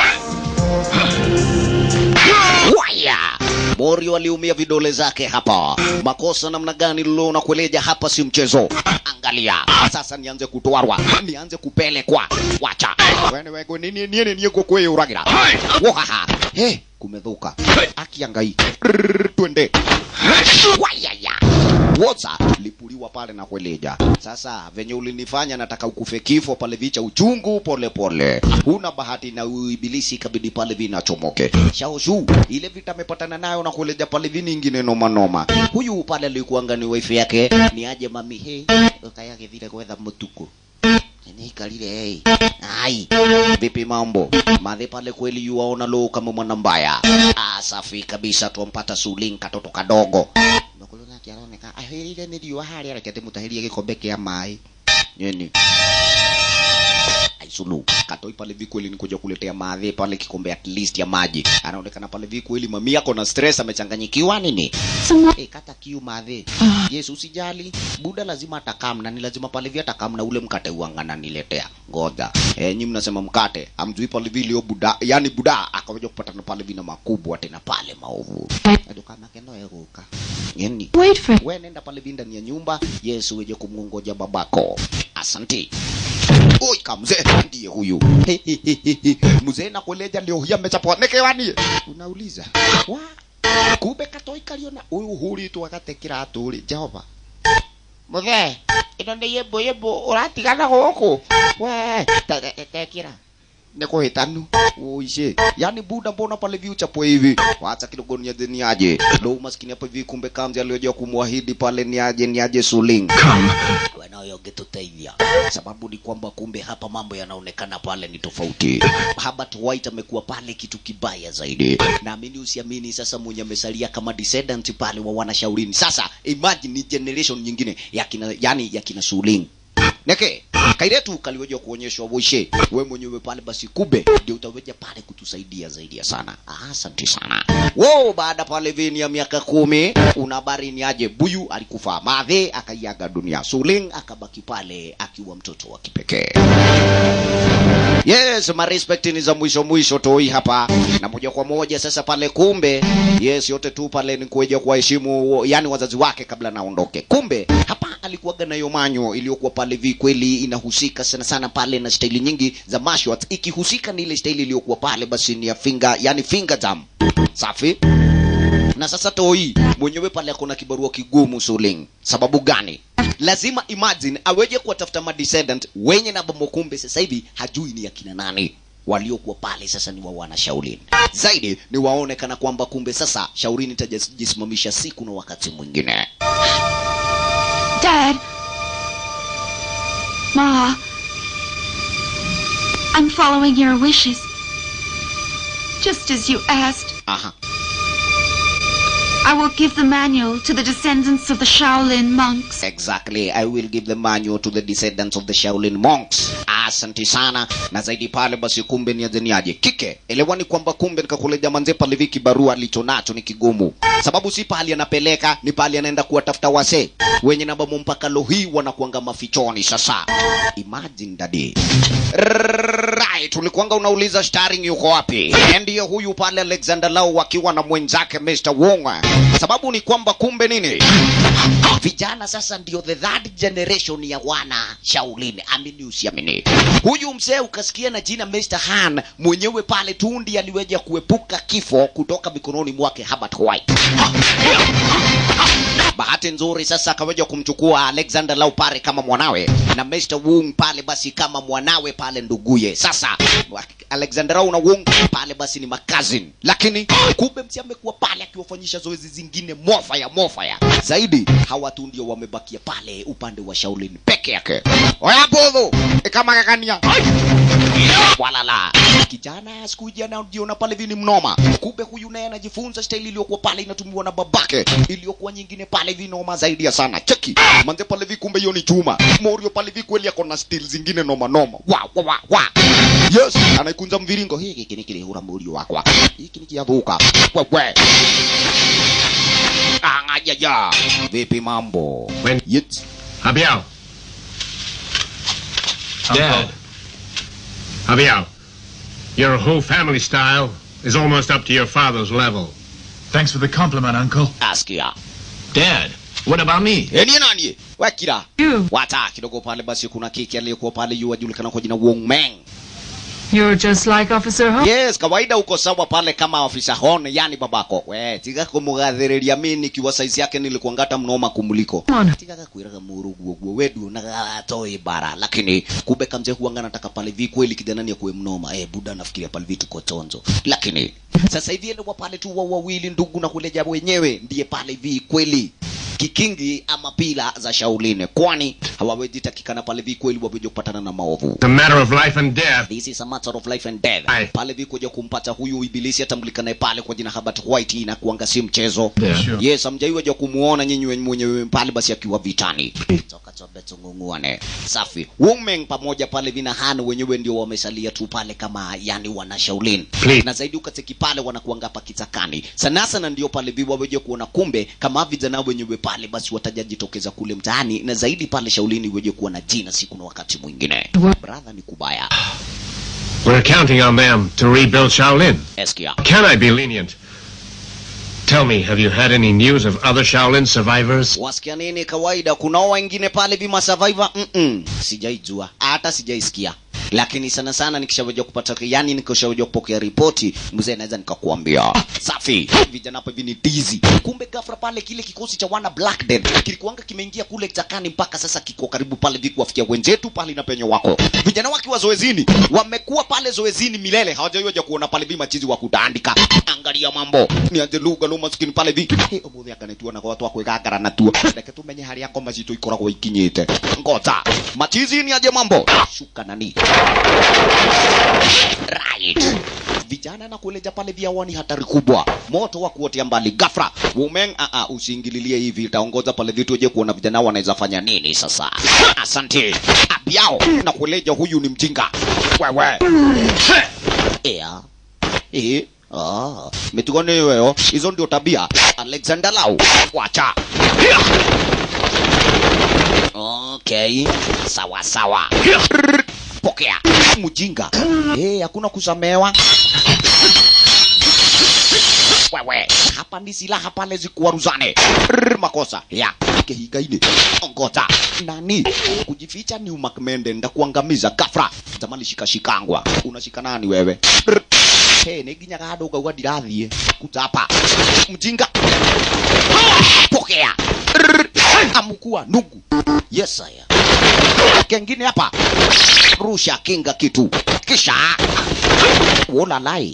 waya Morio aliumia vidole zake hapa. Makosa namna gani lilo na kueleja hapa si mchezo. Angalia sasa, nianze kutwarwa, nianze kupelekwa. Wacha wene wego nini nini nini kwa kwe uragira. Wahaha. He, kumedhuka. Akiangai. Rrrr, Twende. Wayaya. Woza lipuliwa pale na kueleja. Sasa venye ulinifanya nataka ukufe kifo pale vicha uchungu pole pole. Huna bahati na uibilisi kabidi pale vinachomoke. Shaoshu ile vita amepatana nayo na kueleja pale vini ingine noma noma. Huyu pale alikuanga ni wife yake ni aje mami he ukayake vile kwetha mutuku nikalile hey. Ai, vipi mambo? Madhe pale kweli yuwaona lo kama mwana mbaya. Ah, safi kabisa tuampata Suling katoto kadogo. Makuluna kiaroneka ahirire ni riwa hari arekete mutahirie gikombe kia mai. Nyeni. sulu katoi pale vi kweli nikuja kuletea madhe pale kikombe at least ya maji anaonekana pale vi kweli mami yako na stress amechanganyikiwa nini Someone. Eh, kata kiu madhe yes usijali buda lazima atakam na ni lazima pale vi atakam na ule mkate uangana niletea ngoja eh, nyi mnasema mkate amjui pale vi leo buda yani buda akawaja kupatana pale vina makubwa tena pale maovu adukana kendo eruka yani Wait for we nenda pale vi ndani ya nyumba yesu weje kumngongoja babako asanti oi kamzee ndiye huyu mzee nakueleja leo hii amechapwa nekewani unauliza wa kumbe katoi kariona uyu huritwo agatekira aturi jehova muthe ino nä yämbå yämbå å ratigana gå kå we tekira nä kå hä tanu uice yani buda mbona pale vi uchapo hivi wacha kidogo niaje niaje ndo maskini hapa hivi kumbe kamzi aliyojua kumwahidi pale niaje niaje suling Come. wanayo ungetuteithia sababu ni kwamba kumbe hapa mambo yanaonekana pale ni tofauti Herbert White amekuwa pale kitu kibaya zaidi naamini usiamini sasa mwenye amesalia kama descendant pale wa wanashaurini sasa imagine ni generation nyingine ya kina yani ya kina Suling neke kairetu kaliweja kuonyeshwa woshe we mwenyewe pale basi kube ndio utaweja pale kutusaidia zaidi ya sana Ah, asante sana wo baada pale vini ya miaka kumi una habari ni aje buyu alikufa madhe akaiaga dunia suling akabaki pale akiwa mtoto wa kipekee yes marespect ni za mwisho mwisho toi hapa na moja kwa moja sasa pale kumbe yes yote tu pale ni kueja kuwaheshimu yani wazazi wake kabla naondoke kumbe hapa alikuwaga na yomanyo iliyokuwa pale vi kweli inahusika sana sana pale na staili nyingi za mashwat ikihusika ni ile staili iliyokuwa pale basi ni ya finger yani finger jam safi na sasa toi mwenyewe pale akona kibarua kigumu suling sababu gani lazima imagine aweje kuwatafuta madescendant wenye na bomokumbe sasa hivi hajui ni akina nani waliokuwa pale sasa ni wa wana shaulini zaidi ni waone kana kwamba kumbe sasa shaurini itajisimamisha siku na wakati mwingine Dad. Ma. I'm following your wishes. Just as you asked, aha I will give the manual to the descendants of the Shaolin monks. exactly i will give the manual to the descendants of the shaolin monks asante sana na zaidi pale basi kumbe niazeniaje kike elewani kwamba kumbe nikakuleja manze pale viki barua alicho nacho ni kigumu sababu si pahali anapeleka ni pahali anaenda kuwatafuta wase wenye nabamo mpaka lohi wanakuanga mafichoni sasa imagine dadi right ulikuanga unauliza starring yuko wapi ndiyo huyu pale alexander lau wakiwa na mwenzake mr wong sababu ni kwamba kumbe nini vijana sasa ndio the third generation ya wana shaulini amini usiamini huyu mzee ukasikia na jina Mr. Han mwenyewe pale tundi aliweja kuepuka kifo kutoka mikononi mwake Herbert White bahati nzuri sasa akaweja kumchukua Alexander Lau pale kama mwanawe na Mr. Wung pale basi kama mwanawe pale nduguye sasa Alexander Lau na Wung pale basi ni makazin lakini kumbe msi amekuwa pale akiwafanyisha zoezi zingine mofaya mofaya zaidi hawa tu ndio wamebakia pale upande wa Shaolin peke yake oya bodho kama kakania walala kijana siku hizi anajiona pale vini mnoma kumbe huyu naye anajifunza staili iliyokuwa pale inatumiwa na babake iliyokuwa nyingine pale vinoma zaidi ya sana cheki manze pale vi kumbe hiyo ni chuma morio pale vi kweli ako na stil zingine noma noma wa wa wa wa yes anaikunza mviringo hiki kini kile hura morio wakwa hiki ni kiadhuka wewe angajaja vipi mambo When- Yet. Habiao. Dad. Habiao. Your whole family style is almost up to your father's level. Thanks for the compliment, Uncle. askia Dad, what about me? enie nani wakira You. wata kidogo pale basi kuna kiki aliyekuwa pale yu ajulikana kwa jina Wong Meng You're just like Officer Ho. yes kawaida uko sawa pale kama ofisa hon yani babako we tiga kumugathiriria mi nikiwa saizi yake nilikuangata mnoma kumuliko Come on. tigaga kwiraga muru guo guo wedu na toi bara lakini kumbe kamze huanga nataka pale vi kweli kijana ni kuwe mnoma eh buda nafikiria pale vitu kotonzo lakini sasa hivi ile wa pale tu wa wawili ndugu na kuleja wenyewe ndiye pale vi kweli kikingi ama pila za Shaolin, kwani hawawezi takikana pale vi kweli waweze kupatana na maovu. It's a matter of life and death. This is a matter of life and death. Aye. Pale vi kuja kumpata huyu ibilisi atambulikanaye pale kwa jina Herbert White na kuanga si mchezo. Yeah. Sure. Yes, hamjaiwa ja kumuona nyinyi wenye- mwenyewe pale basi akiwa vitani. Toka tobe tungunguane. Safi. Wumeng pamoja pale vina Han wenyewe ndio wamesalia tu pale kama yani wana Shaolin. Please. Na zaidi ukateki pale wanakuanga hapa kitakani. Sana sana ndio pale viwa weje kuona kumbe kama vijana wenyewe pale basi watajajitokeza kule mtaani na zaidi pale Shaolin weje kuwa na jina siku na wakati mwingine. Brother ni kubaya. We're counting on them to rebuild Shaolin. Eskia. Can I be lenient? Tell me, have you had any news of other Shaolin survivors? wasikia nini kawaida kunao wengine pale vima survivor mm -mm. sijaijua hata sijaisikia lakini sana sana nikishawaja kupata yani nikishawaja kupokea ripoti mzee naweza nikakuambia safi vijana hapa hivi ni tizi kumbe ghafla pale kile kikosi cha wana black death kilikuanga kimeingia kule chakani mpaka sasa kiko karibu pale vikuwafikia wenzetu pale na penye wako vijana wakiwa zoezini wamekuwa pale zoezini milele hawajaiwaja kuona pale vi machizi wa kutandika angalia mambo ni anje lugha no maskini pale vi hey, umuthi akanetua na watu akwigangara na tuo reke tumenye haria ngoma citũ ikoragwo ikinyĩte ngota machizi ni aje mambo shuka nani right vijana na kueleja pale vya ni hatari kubwa moto wa kuotea mbali gafra women a a usiingililie hivi itaongoza pale vitu je kuona vijana wanaweza fanya nini sasa asante abiao na kueleja huyu ni mjinga wewe ea eh Ah, mitugone wewe hizo ndio tabia Alexander Lau wacha Okay, sawa sawa. Pokea mjinga. Eh, hakuna kusamewa. Wewe, hapa ni silaha pale zikuwaruzane. Rrr, Makosa ya kehigaine. Ongoza nani kujificha ni umakmende ndakuangamiza gafra. Tamani shika shikangwa. Unashika nani wewe? Rrr. Hey, niginyaga handu ngauga ndirathie kutapa mjinga pokea Rrr. amukua nugu yes saya kengine hapa rusha kinga kitu kisha wolalai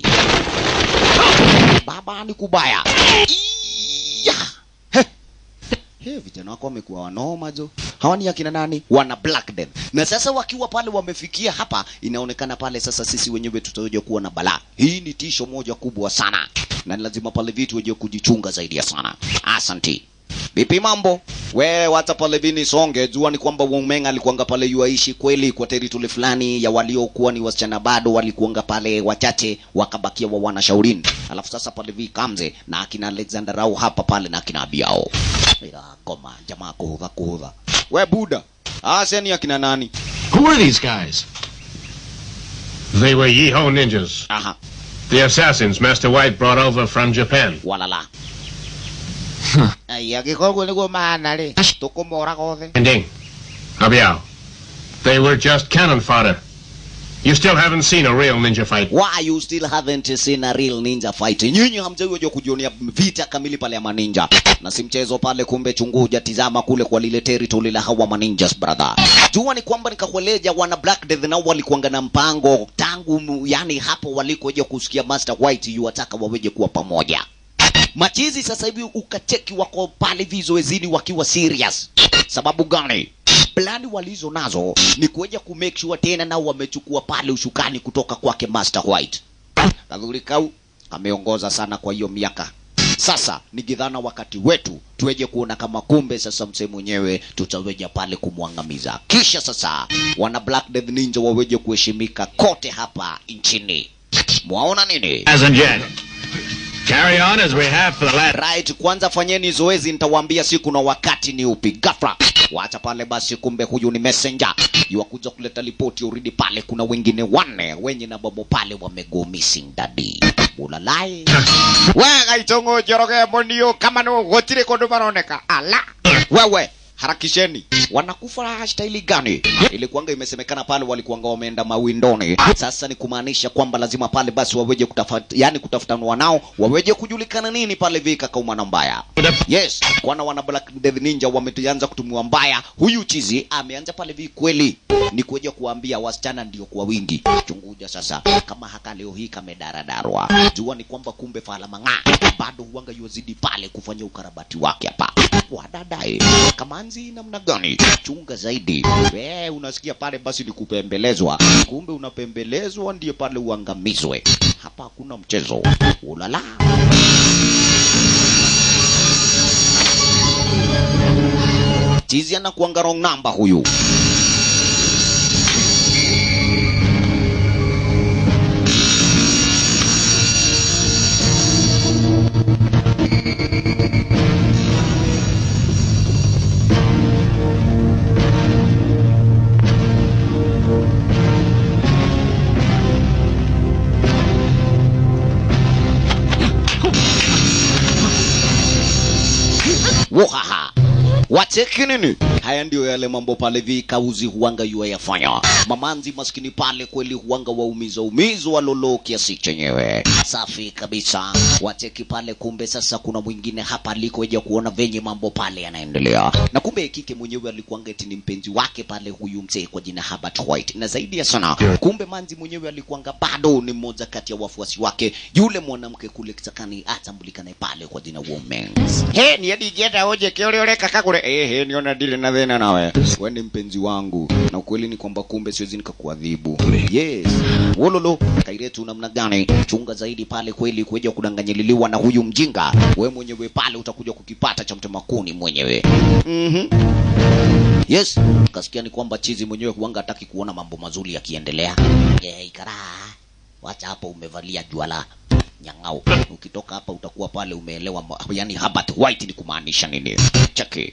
baba ni kubaya Iya. He. He, vijana wako wamekuwa wanoma jo hawa ni akina nani wana black death na sasa wakiwa pale wamefikia hapa inaonekana pale sasa sisi wenyewe tutakuja kuwa na balaa hii ni tisho moja kubwa sana na ni lazima pale vitu weje kujichunga zaidi ya sana asanti vipi mambo we wacha pale vini songe jua ni kwamba Wumeng alikuanga pale yuaishi kweli kwa territory fulani ya waliokuwa ni wasichana bado walikuanga pale wachache wakabakia wa wana Shaolin alafu sasa pale vi kamze na akina Alexander Rao hapa pale na akina Biao ila koma jamaa kuhudha kuhudha we buda ase ni akina nani Who are these guys? They were Yeho ninjas, aha the assassins Master White brought over from Japan. walala ai agikoguo niguo mahana ri tukumora gothe Ending. Abiao. They were just cannon fodder. You still haven't seen a real ninja fight. why you still haven't seen a real ninja fight nyinyi hamjawahi kujionea vita kamili pale ya maninja na si mchezo pale kumbe chunguja tizama kule kwa lile territory la hawa maninjas brother jua ni kwamba nikakueleja wana black death nao walikuanga na mpango tangu mu- yani hapo walikoja kusikia master white yuwataka waweje kuwa pamoja machizi sasa hivi ukacheki wako pale vizoezini wakiwa serious sababu gani plani walizo nazo ni kuja kumake sure tena nao wamechukua pale ushukani kutoka kwake master white kadhuri kau ameongoza sana kwa hiyo miaka sasa ni gidhana wakati wetu tuweje kuona kama kumbe sasa msee mwenyewe tutaweja pale kumwangamiza kisha sasa wana black death ninja waweje kuheshimika kote hapa nchini mwaona nini Hasn't yet. Carry on as we have for the last. right kwanza fanyeni zoezi nitawaambia siku na wakati ni upi gafra wacha pale basi kumbe huyu ni messenger yuwakuja kuleta ripoti uridi pale kuna wengine wanne wenye na babo pale wamego missing dadi ulalai wega itongo joroge monio kama no gotire kondu baroneka ala wewe harakisheni wanakufa staili gani ilikuanga imesemekana pale walikuanga wameenda mawindoni sasa ni kumaanisha kwamba lazima pale basi waweje kutafuta yani kutafutanwa nao waweje kujulikana nini pale vika kaumana mbaya yes kwana wana black death ninja wameanza kutumiwa mbaya huyu chizi ameanza pale vi kweli ni kuja kuambia wasichana ndio kwa wingi chunguja sasa kama haka leo hii kamedaradarwa jua ni kwamba kumbe fala mang'aa bado huanga yuwazidi pale kufanya ukarabati wake hapa wadadai kamanzi namna gani chunga zaidi we unasikia pale basi ni kupembelezwa kumbe unapembelezwa ndiye pale uangamizwe hapa hakuna mchezo ulala chizi anakuanga wrong namba huyu wohaha wacheki nini haya ndio yale mambo pale vikauzi huanga yua yafanya mamanzi maskini pale kweli huanga waumiza umizwa lolo kiasi chenyewe safi kabisa wacheki pale kumbe sasa kuna mwingine hapa alikoja kuona venye mambo pale yanaendelea na kumbe kike mwenyewe alikuanga eti ni mpenzi wake pale huyu mzee kwa jina Herbert White na zaidi ya sana kumbe manzi mwenyewe alikuanga bado ni mmoja kati ya wafuasi wake yule mwanamke kule kitakani atambulikane pale kwa jina Woman he ni hadi jeta oje kiole ole kaka kule eh he niona dile na thena nawe wewe ni mpenzi wangu na ukweli ni kwamba kumbe siwezi nikakuadhibu yes wololo kairetu namna gani chunga zaidi pale kweli kuja kudanganyililiwa na huyu mjinga we mwenyewe pale utakuja kukipata cha mtemakuni mwenyewe mhm yes kasikia ni kwamba chizi mwenyewe huanga hataki kuona mambo mazuri yakiendelea eh ikaraa wacha hapo umevalia juala nyang'au ukitoka hapa utakuwa pale umeelewa ma- yani Herbert White ni kumaanisha nini cheki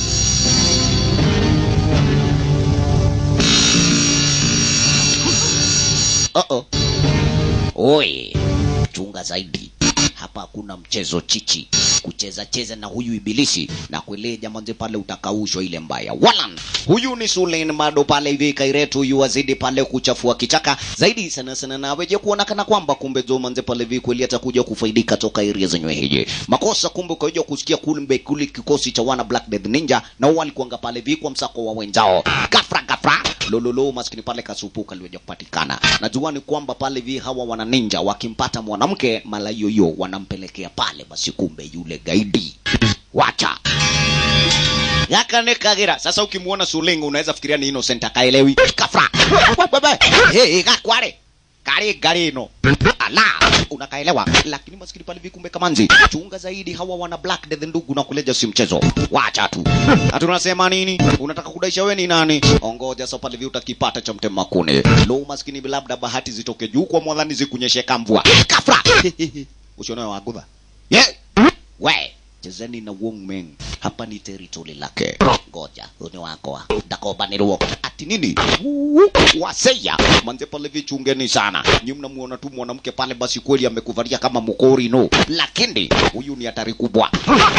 Uh-oh. Oi, chunga zaidi hapa hakuna mchezo chichi kucheza cheza na huyu ibilisi na kwele jamanze pale utakaushwa ile mbaya walan huyu ni Sulen mado pale hivi kairetu huyu wazidi pale kuchafua kichaka zaidi sana sana na weje kuonekana kwamba kumbe jo manze pale hivi kweli atakuja kufaidika toka area zenyewe hije makosa kumbe ukaja kusikia kumbe kule kikosi cha wana Black Death Ninja na wao walikuanga pale hivi kwa msako wa wenzao gafra gafra lololo maskini pale kasupuka liweja kupatikana najua ni kwamba pale vi hawa wana ninja wakimpata mwanamke mala yoyo wanampelekea pale basi kumbe yule gaidi wacha yakanekagira sasa ukimwona sulingu unaweza fikiria ni innocent akaelewi kafra Bebe. hey, gakware kari gari ino ala unakaelewa lakini maskini pale vikumbe kamanzi chunga zaidi hawa wana black death ndugu na kuleja si mchezo wacha tu hatu unasema nini unataka kudaisha we ni nani ongoja so pale vi utakipata cha mtema kune lo maskini labda bahati zitoke juu kwa mwadhani zikunyeshe kamvua kafra usione wagudha yeah. we chezeni na Wong Meng hapa ni territory lake ngoja ni wako ndakobanirwo ati nini Wuu, waseya manze pale vichungeni sana nyi mnamuona tu mwanamke pale basi kweli amekuvalia kama mkori no lakini huyu ni hatari kubwa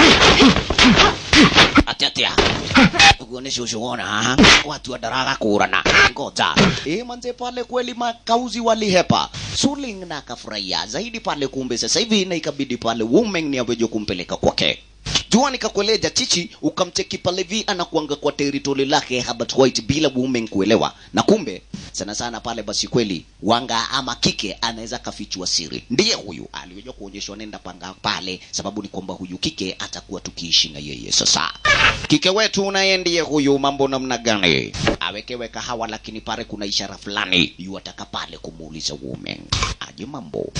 atetea kuonesha ushuona ha? watu wadaraga kurana ngoja e manze pale kweli makauzi walihepa suling na akafurahia zaidi pale kumbe sasa hivi na ikabidi pale women ni aweje kumpeleka kwake jua nikakueleja chichi ukamcheki pale vi anakuanga kwa teritori lake Herbert White bila women kuelewa na kumbe sana sana pale basi kweli wanga ama kike anaweza kafichua siri ndiye huyu aliweza kuonyeshwa nenda panga pale sababu ni kwamba huyu kike atakuwa tukiishi na yeye sasa kike wetu naye ndiye huyu mambo namna gani awekewe kahawa lakini pale kuna ishara fulani yu ataka pale kumuuliza women aje mambo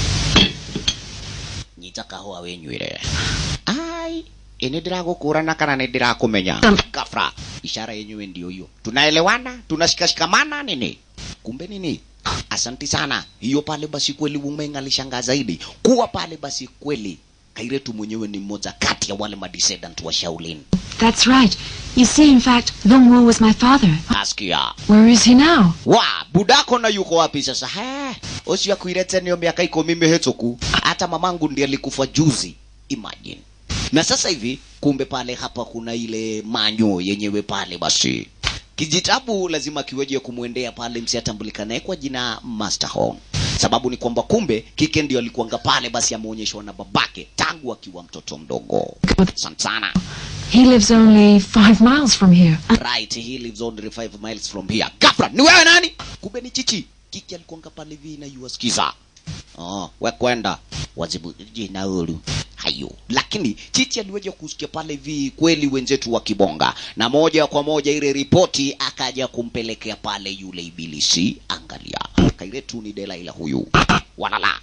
nyita kahua wenywire ai ini ndiragũkũrana kana nĩ ndĩrakũmenya gafra ishara yenyewe ndio hiyo tunaelewana tunashikashikamana nini kumbe nini asanti sana hiyo pale basi kweli women alishangaa zaidi kuwa pale basi kweli kairetu mwenyewe ni mmoja kati ya wale madescendant wa Shaolin That's right. You see, in fact, Long Wu was my father. askia Where is he now? wa budako na yuko wapi sasa he ucio akuire nio miaka ikumi mihituku hata mamangu ndiye alikufa juzi imagine na sasa hivi kumbe pale hapa kuna ile manyo yenyewe pale basi kijitabu lazima kiweje kumwendea pale msiatambulikanaye kwa jina Master Hong sababu ni kwamba kumbe kike ndio alikuanga pale basi ameonyeshwa na babake tangu akiwa mtoto mdogo asante sana He lives only five miles from here. right he lives only five miles from here gafra ni wewe nani kumbe ni chichi kiki alikuanga pale vi na yuasikiza oh, we kwenda wazibu jina ulu hiyo lakini chichi aliweja kusikia pale hivi kweli wenzetu wakibonga na moja kwa moja ile ripoti akaja kumpelekea pale yule ibilisi angalia kairetu ni delaila huyu walala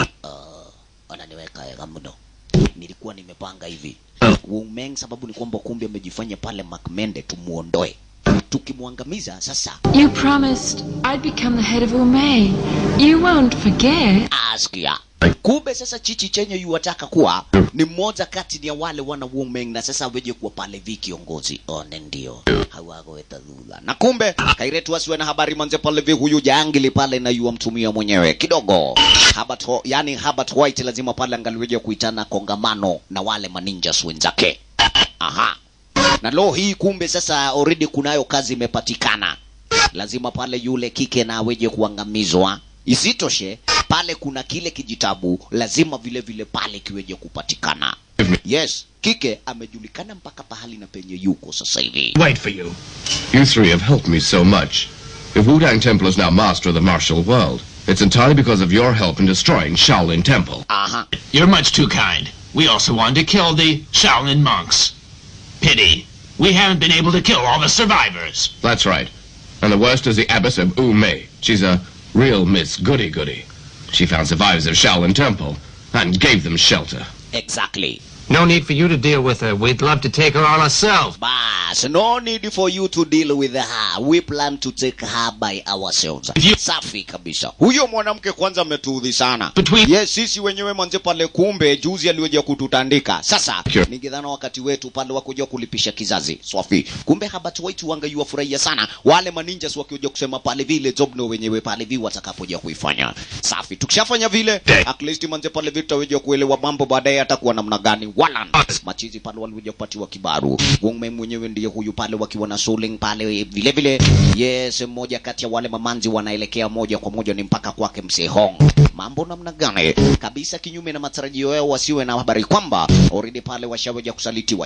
uh, ananiweka ega mno nilikuwa nimepanga hivi Wumeng sababu ni kwamba kumbe amejifanya pale Makmende tumuondoe tukimwangamiza sasa You promised I'd become the head of Umay. You won't forget. askia kumbe sasa chichi chenye yuwataka kuwa ni mmoja kati ya wale wana Wumeng na sasa aweje kuwa pale vi kiongozi one ndio hawagoweta dhula na kumbe kairetu asiwe na habari manze pale vi huyu jangili pale na yuwa mtumia mwenyewe kidogo Herbert, Ho- yani Herbert White lazima pale angaliweje kuitana kongamano na wale maninjas wenzake aha na lo hii kumbe sasa already kunayo kazi imepatikana lazima pale yule kike na aweje kuangamizwa isitoshe pale kuna kile kijitabu lazima vile vile pale kiweje kupatikana yes kike amejulikana mpaka pahali na penye yuko sasa hivi Wait for you. You three have helped me so much. If Wudang Temple is now master of the martial world, it's entirely because of your help in destroying Shaolin Temple. aha You're much too kind. We also wanted to kill the Shaolin monks. Pity. We haven't been able to kill all the survivors. That's right. And the worst is the Abbess of U Mei. She's a real Miss Goody Goody. She found survivors of Shaolin Temple and gave them shelter. exactly No need for you to deal with her. We'd love to take her on ourselves. bas no need for you to deal with her we plan to take her by ourselves safi kabisa huyo mwanamke kwanza ametuudhi sana Between- yes sisi wenyewe mwanze pale kumbe juzi aliweja kututandika sasa Sure. ningedhana wakati wetu pale wakuja kulipisha kizazi swafi kumbe habat waitu wangaiwa furahia sana wale maninjas wakiuja kusema pale vile jobno wenyewe pale vi watakapoja kuifanya safi tukishafanya vile Day. at least manze pale vi tutaweja kuelewa mambo baadaye atakuwa namna gani wala machizi pale waliweja kupatiwa kibaru Wongme mwenyewe ndiye huyu pale wakiwa na Suling pale vile vile yes mmoja kati ya wale mamanzi wanaelekea moja kwa moja ni mpaka kwake mzee Hong mambo namna gani kabisa kinyume na matarajio yao wasiwe na habari kwamba already pale washaweja kusalitiwa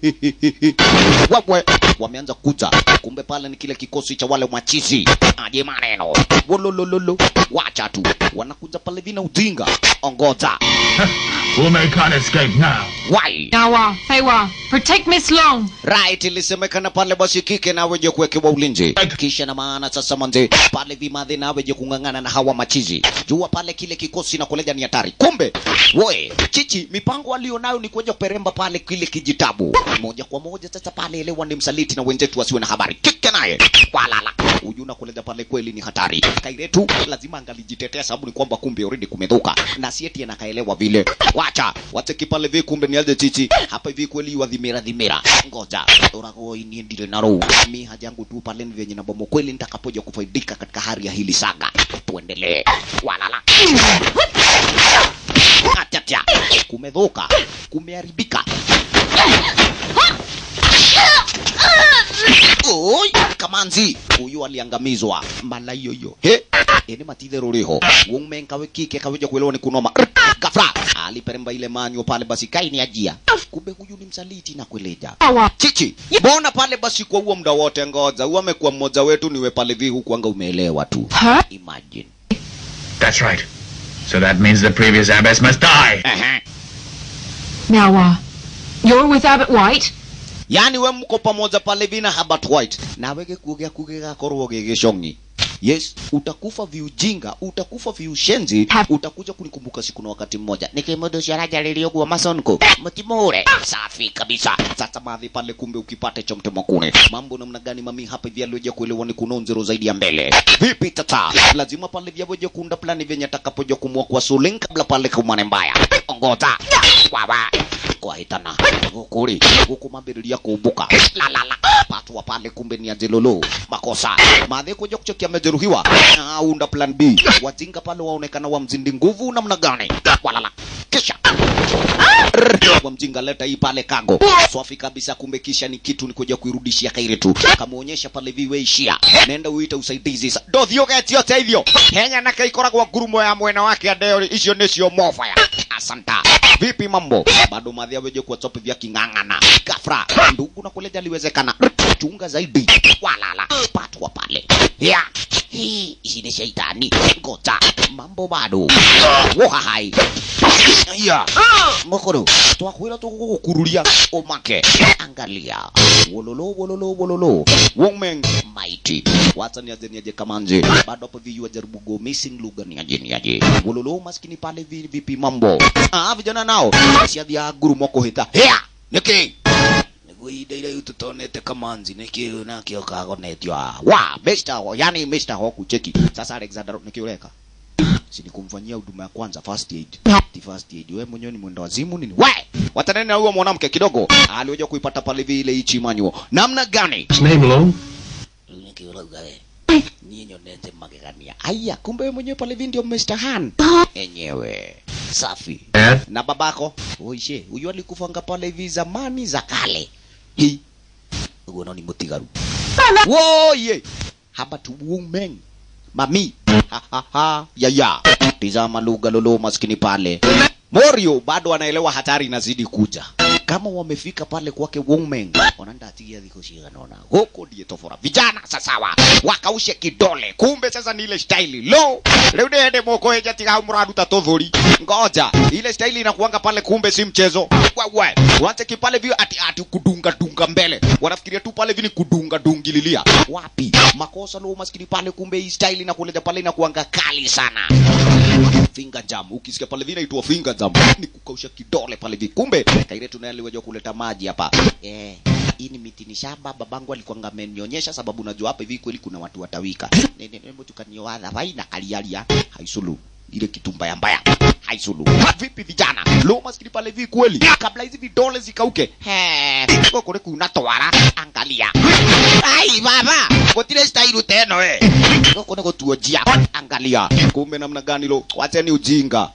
wawe wameanza kuja kumbe pale ni kile kikosi cha wale machizi aje maneno wololololo wacha tu wanakuja pale vina ujinga ongoza Wume can't escape now. why Nawa, Feiwa, protect Miss Long. right ilisemekana pale basi kike naweje kuwekewa ulinzi kisha na maana sasa manze pale vimadhi naweje kung'ang'ana na hawa machizi jua pale kile kikosi na kuleja ni hatari kumbe we chichi mipango alionayo ni kuja kuperemba pale kile kijitabu moja kwa moja sasa pale elewa ni msaliti na wenzetu wasiwe na habari kike naye walala huyu na kuleja pale kweli ni hatari kairetu lazima angalijitetea sababu ni kwamba kumbe already kumedhuka na sieti anakaelewa vile wacha wateki pale vi kumbe ni aje chichi hapa hivi kweli wadhimira dhimira ngoja urago ini ndile naro mi haja yangu tu pale ni vyenye na bomo kweli nitakapoja kufaidika katika hali ya hili saga tuendelee walala achacha kumedhuka kumeharibika Oi, kamanzi huyu aliangamizwa mala yoyo he ene matithe ruriho wumen kawe kike kaweja kuelewa ni kunoma gafra aliperemba ile manyo pale basi kaini ajia kumbe huyu ni msaliti na kueleja Nawa, chichi mbona pale basi kwa huo muda wote ngoja huyu amekuwa mmoja wetu niwe pale vi huku anga umeelewa tu Huh? imagine That's right. So that means the previous abbess must die. Ehe. Nawa, you're with Abbott White? yani we mko pamoja pale vina Herbert White nawe gikugia kugega korwo gigicong'i yes utakufa viujinga utakufa viushenzi Ha- utakuja kunikumbuka siku na wakati mmoja nikimudu ciarajarĩria ũguo masonko mũtimũre safi kabisa sasa madhi pale kumbe ukipate cha mtema kune mambo namna gani mami hapa hivi alioja kuelewa ni kuno nzero zaidi ya mbele vipi tata lazima pale vyavoja kuunda plani vyenye atakapoja kumua kwa suling kabla pale kumane mbaya ongoza wawa kwahitana gukuri guku mambĩrĩria kumbuka la la la patwa pale kumbe ni ajelolo makosa madhe kuja kuchokia amejeruhiwa aunda plan b wajinga pale waonekana wa mzindi nguvu namna gani walala kisha Rrr, wa mjinga leta hii pale kago swafi kabisa kumbe kisha ni kitu ni kuja kuirudishia kairi tu kamuonyesha pale viweishia nenda uite usaidizi sa ndothiũgetio teithio henya na kaikoragwo ngurumo ya mwena wake adeo icio nĩcio mofaya asanta vipi mambo bado madhi aweje kuwa topi vya king'ang'ana gafra ndugu na kuleja liwezekana chunga zaidi walala patwa pale ya hii ici nĩ shaitani ngoja mambo bado wohahai ya mokoro twakwĩra tũgũgũkururia ũmake angalia wololo wololo wololo women mighty wacha niaje niaje kamanje bado hapo viyu wajaribu go missing lugha niaje niaje wololo maskini pale vi- vipi mambo ah vijana nao ciathia nguru mokuhita hea niki niguo ihinda iraihu tutonete kamanzi nĩkĩ nakĩo kagonetio ah. wa Mr. Ho- yani Mr. Hoku cheki sasa Alexander nĩkĩ ũreka si nikumfanyia huduma ya kwanza first aid Ati first aid wewe mwenyewe ni mwenda wazimu nini we watanene na huyo mwanamke kidogo alioja kuipata pale vile ichi manuo namna gani His name low? nikiurauga we niĩ nyonete magegania aya kumbe wewe mwenyewe pale vile ndio Mr. Han enyewe safi Dad? na babako oishe huyu alikufanga pale hivi zamani za kale hi uguo no ni mutigaru woye haba tu women mami ha ha ha ya ya tizama lugha lolo maskini pale Morio bado anaelewa hatari inazidi kuja kama wamefika pale kwake women wanandatigia thiko ciganona huko ndiye tofora vijana sasawa wakaushe kidole kumbe sasa ni ile staili lo leo nende moko eja tiga muraruta tothuri ngoja ile staili inakuanga pale kumbe si mchezo wewe wache kipale vio ati ati kudunga dunga mbele wanafikiria tu pale vini kudunga dungililia wapi makosa lo maskini pale kumbe hii staili inakuleta pale inakuanga kali sana finger jam ukisikia pale vile inaitwa finger jam ni kukausha kidole pale vi kumbe kaire tunaliweza kuleta maji hapa eh hii ni miti ni shamba babangu alikuwa amenionyesha sababu najua hapa hivi kweli kuna watu watawika nene nembo tukanioadha vai na kalialia haisulu ile kitu mbaya mbaya haisulu vipi vijana lo maskini pale vi kweli kabla hizi vidole zikauke he kule kuna twara angalia ai baba gotire style teno eh goko nego tuojia angalia kumbe namna gani lo wacheni ujinga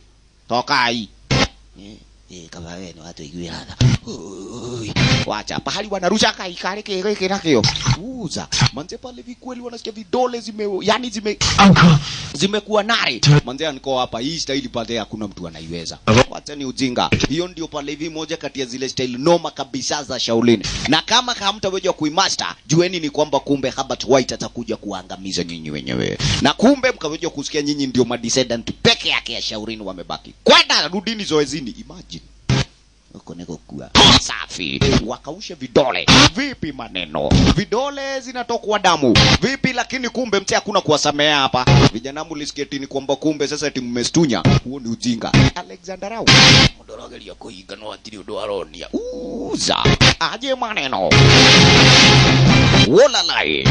tokai eh eh kama wewe ni watu ijui hata Ui, wacha pahali wanarusha kai kale kile kile nakio uza manze pale vikweli wanasikia vidole zime yani zime Uncle. zimekuwa nare manze aniko hapa hii style pale hakuna mtu anaiweza wacha ni ujinga hiyo ndio pale hivi moja kati ya zile style noma kabisa za Shaolin na kama hamtaweza kuimaster jueni ni kwamba kumbe Herbert White atakuja kuangamiza nyinyi wenyewe na kumbe mkaweza kusikia nyinyi ndio madescendant peke yake ya Shaolin wamebaki kwenda rudini zoezini imagine huko niko kuwa safi wakaushe vidole vipi maneno vidole zinatokwa damu vipi lakini kumbe mte hakuna kuwasamea hapa vijana mulisketini kwamba kumbe sasa eti mmestunya huo ni ujinga alexander au mudorogeria kuiga no atiri undu aronia uza aje maneno wolalai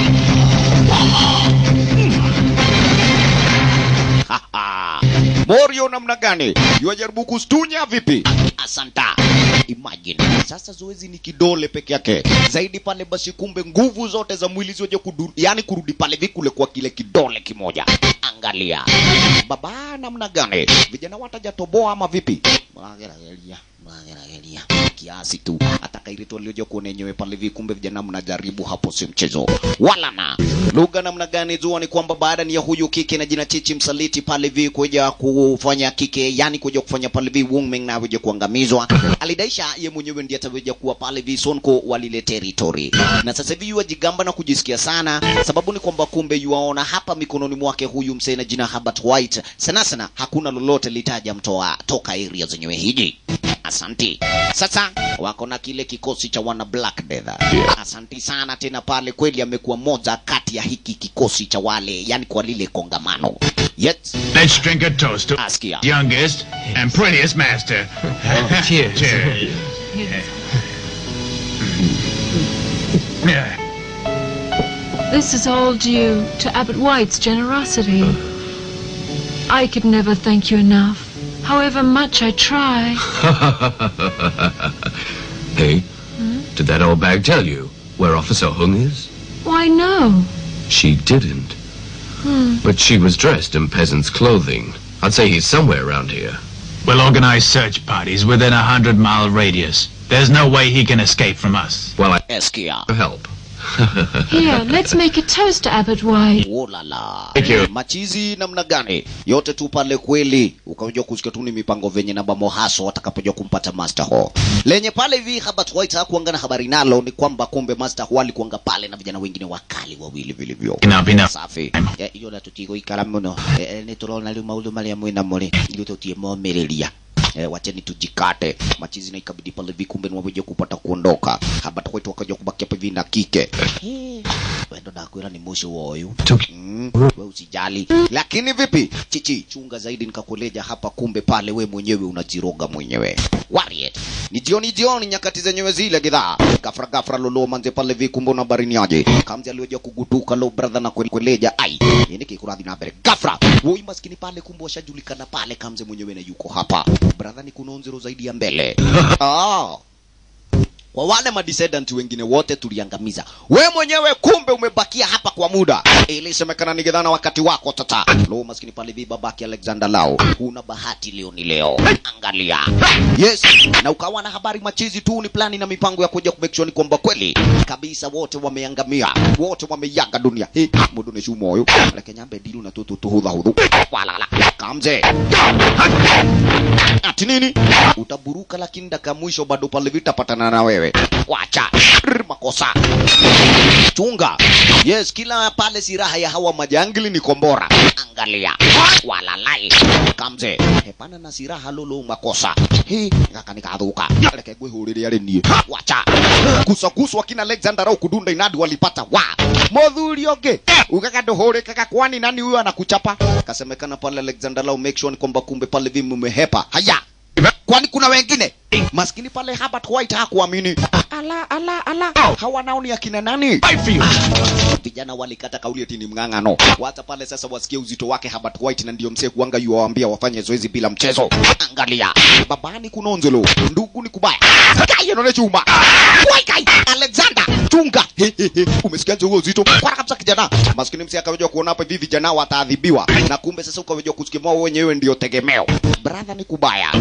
Haha. Morio namna gani? Yuajaribu kustunya vipi? Asanta. Imagine. Sasa zoezi ni kidole peke yake. Zaidi pale basi kumbe nguvu zote za mwili ziweje kudu, yani kurudi pale vikule kwa kile kidole kimoja. Angalia. Baba namna gani? Vijana watajatoboa ama vipi? Magerageria, magerageria. Kiasi tu. Atakairitwa alioje kuona yenyewe pale hivi kumbe vijana mnajaribu hapo si mchezo. Wala na. Lugha namna gani jua ni kwamba baada ni ya huyu kike na jina Chichi msaliti pale hivi kuja kufanya kike yani kuja kufanya pale hivi woman na kuja kuangamizwa. Alidaisha ye mwenyewe ndiye ataweja kuwa pale hivi Sonko wa lile territory. Na sasa hivi yuajigamba na kujisikia sana sababu ni kwamba kumbe yuaona hapa mikononi mwake huyu msee na jina Herbert White. Sana sana hakuna lolote litaja mtoa toka area zenyewe hiji. Asanti. Sasa wako na kile kikosi cha wana Black Death. Asanti sana tena pale, kweli amekuwa moja kati ya hiki kikosi cha wale, yani kwa lile kongamano. Yet Let's drink a toast to Askia. youngest and prettiest master. cheers. Cheers. Yeah. This is all due to Abbot White's generosity. I could never thank you enough, however much I try. Hey, did that old bag tell you where Officer Hung is? Why, no. She didn't. But she was dressed in peasant's clothing. I'd say he's somewhere around here. We'll organize search parties within a hundred mile radius. There's no way he can escape from us. Well, I Eskia. help. Here, let's make a toast to Abbot White. Olala. Thank you. Machizi namna gani? Yote tu pale kweli. Ukaja kusikia tu ni mipango venye na mamohaso atakapoja kumpata Master Ho. Lenye pale hivi Herbert White hakuanga na habari nalo ni kwamba kumbe Master Ho alikuanga pale na vijana wengine wakali wawili vilivyo. Enough, enough. Safi. Eh, Iyo na tutigo ikara muno. Eh, eh, Ni turona riu maundu maria mwina muri. Iyo tutie momiriria. Eh, wacheni tujikate machizi na ikabidi pale hivi kumbe ni waweje kupata kuondoka Herbert White wakaja kubakia hapa hivi na kike Eh, wendo ndakwira ni mwisho woyu Mm, we usijali lakini vipi chichi chunga zaidi nikakuleja hapa kumbe pale we mwenyewe unajiroga mwenyewe Warrior. ni jioni jioni nyakati zenyewe zile gidhaa gafra gafra lolo manze pale vi kumbe una barini aje kamzi alioja kugutuka lo brother na kwel- kweleja ai ini kikuradhi na mbele gafra woi maskini pale kumbe washajulikana pale kamze mwenyewe na yuko hapa brother ni kunonzero zaidi ya mbele ah kwa wale madescendant wengine wote tuliangamiza. We mwenyewe kumbe umebakia hapa kwa muda. Ilisemekana ni gedhana wakati wako tata. Lo maskini pale vi babaki Alexander Lao. Una bahati leo ni leo. Angalia. Yes. Na ukawa na habari machizi tu ni plani na mipango ya kuja kumake sure ni kwamba kweli kabisa wote wameangamia. Wote wameyaga dunia. Hii mudu ni shumo huyo. Lakini nyambe dilu na tutu tuhudha hudhu. Walala. Kamze. Ati nini? Utaburuka lakini dakika mwisho bado pale vitapatana na wewe. Wacha. Rr, makosa. Chunga. Yes, kila pale siraha ya hawa majangili ni kombora. Angalia. Walalai. Kamze. Hepana na siraha lolo makosa. Hii ngaka nikathuka. Reke gwihurire ari nie. Wacha. Kusa kuswa kina Alexander au kudunda inadi walipata wa. Modhuri oge. Ukaka nduhure kaka kwani nani huyo anakuchapa? Kasemekana pale Alexander lau make sure ni kwamba kumbe pale vimu mehepa. Haya. Kwani kuna wengine? Maskini pale Herbert White hakuamini. Ala ala ala. Hawa nao ni akina nani? Vijana walikata kauli eti ni mng'ang'ano. Wacha pale sasa wasikie uzito wake Herbert White na ndio msee kuanga yuwaambia wafanye zoezi bila mchezo. Angalia. Babani kunonzelo. Ndugu ni kubaya. Kai none chuma. Wai kai. Alexander chunga. He, he, he. Umesikia huo uzito? Kwa kabisa kijana. Maskini msee akawejwa kuona hapa hivi vijana wataadhibiwa. Na kumbe sasa ukawejwa kusikia wao wenyewe ndio tegemeo. Brother ni kubaya.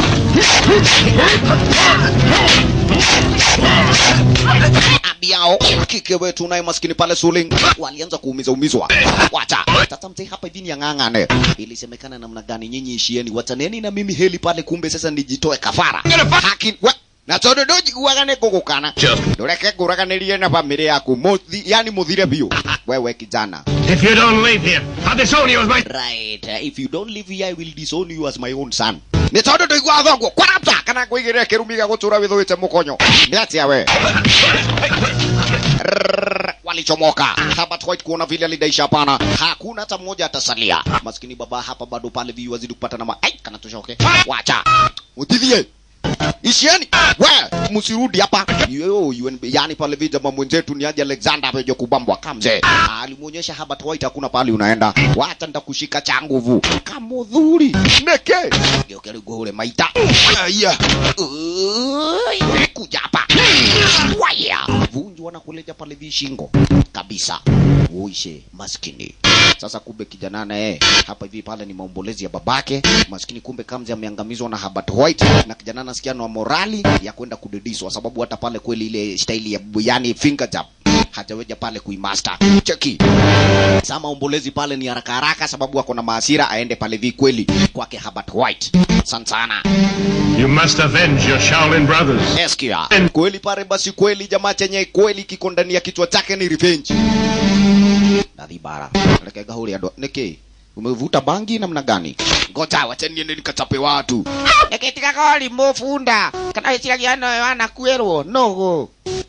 abiao kike wetu naye maskini pale suling walianza kuumiza umizwa wacha tata mzee hapa hivi ni ang'ang'ane ilisemekana namna gani nyinyi ishieni wataneni na mimi heli pale kumbe sasa nijitoe kafara haki we na tondu ndunjiguaga nĩ ngũgũkana ndũreke ngũraganĩrie na bamĩrĩ yaku Mũthi- yani mũthire biũ wewe kijana If you don't leave here, I'll disown you as my... right uh, if you don't live here i will disown you as my own son nĩ tondũ ndũigua thonguo kwarapta kana ngũigĩrĩre kĩrumi gĩa gũtũra wĩthũĩte mũkonyo nĩ atĩa we Rrrr, walichomoka Herbert White kuona vile alidaisha hapana hakuna hata mmoja atasalia maskini baba hapa bado pale viu wazidi kupata na ma ai kana tushoke wacha utithie ishieni we msirudi hapa yo yuen- yani pale vija mwenzetu ni aje Alexander ameje kubambwa kamze alimuonyesha Herbert White hakuna pale unaenda wacha nitakushika cha nguvu kamudhuri neke geuke ule maita aya Ui, kuja hapa waya vunjwa na kuleja pale vishingo kabisa uishe maskini sasa kumbe kijana naye hapa hivi pale ni maombolezi ya babake maskini kumbe kamzi ameangamizwa na Herbert White na kijana anasikia na morali ya kwenda kudediswa sababu hata pale kweli ile staili ya yani finger jab hajaweja pale kuimaster cheki Sasa maombolezi pale ni haraka haraka sababu ako na maasira aende pale vi kweli kwake Herbert White sana sana You must avenge your Shaolin brothers. Eskia. Kweli pale basi kweli jamaa chenye kweli kiko ndani ya kichwa chake ni revenge. Nadhibara. Rekega huli ando. Niki. Umevuta bangi namna gani? Ngoja wacha niende nikachape watu. Nikitika koli mofunda. Kana isiragia no wana kuerwo. No.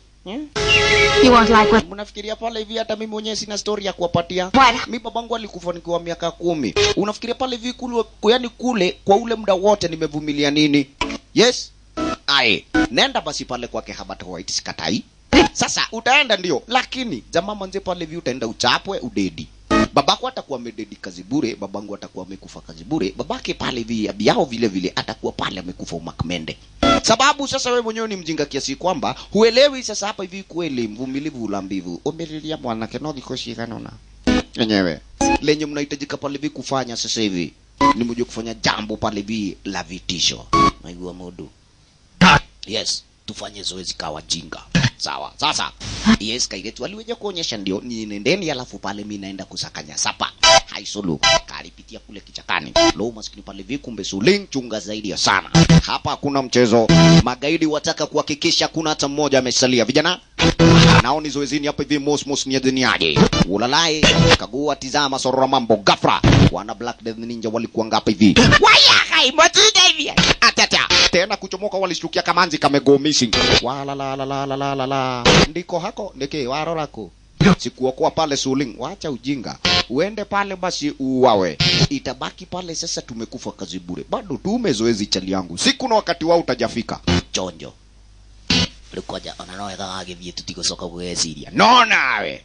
You won't like what... Mnafikiria pale hivi hata mimi mwenyewe sina story ya kuwapatia. What? Mi babangu alikufa nikiwa miaka kumi. Unafikiria pale hivi kule, yani kule kwa ule muda wote nimevumilia nini? Yes. Aye. Nenda basi pale kwake Herbert White sikatai. Sasa utaenda ndio, lakini jamaa manze pale hivi utaenda uchapwe udedi. Babako atakuwa amededi kazi bure, babangu atakuwa amekufa kazi bure, babake pale hivi abiao vile vile atakuwa pale amekufa umakmende. Sababu sasa wewe mwenyewe ni mjinga kiasi kwamba huelewi sasa hapa hivi kweli mvumilivu ula mbivu. Umelilia mwanake no dhiko shikano na yenyewe lenye mnahitajika pale hivi kufanya sasa hivi ni mje kufanya jambo pale hivi la vitisho. Naigua mudu. Yes, tufanye zoezi kawa jinga. sawa sasa yes kairetu aliweja kuonyesha ndio ni nendeni alafu pale mi naenda kusakanya sapa haisulu kalipitia kule kichakani lo maskini pale vikumbe suling chunga zaidi ya sana hapa hakuna mchezo magaidi wataka kuhakikisha kuna hata mmoja amesalia vijana nao ni zoezini hapa hivi mosmos ni adhiniaje ulalai kagua tizama sorora mambo gafra wana black death ninja walikuwa ngapa hivi wayakai motuda hivi atata tena kuchomoka walishtukia kamanzi kamego missing walalalalalala ndiko hako ndike warorako sikuokoa pale suling wacha ujinga uende pale basi uwawe itabaki pale sasa tumekufa kazi bure bado tume zoezi chali yangu siku na wakati wao utajafika chonjo rikoja ona no wega gagithie tutigocoka gweciria no nawe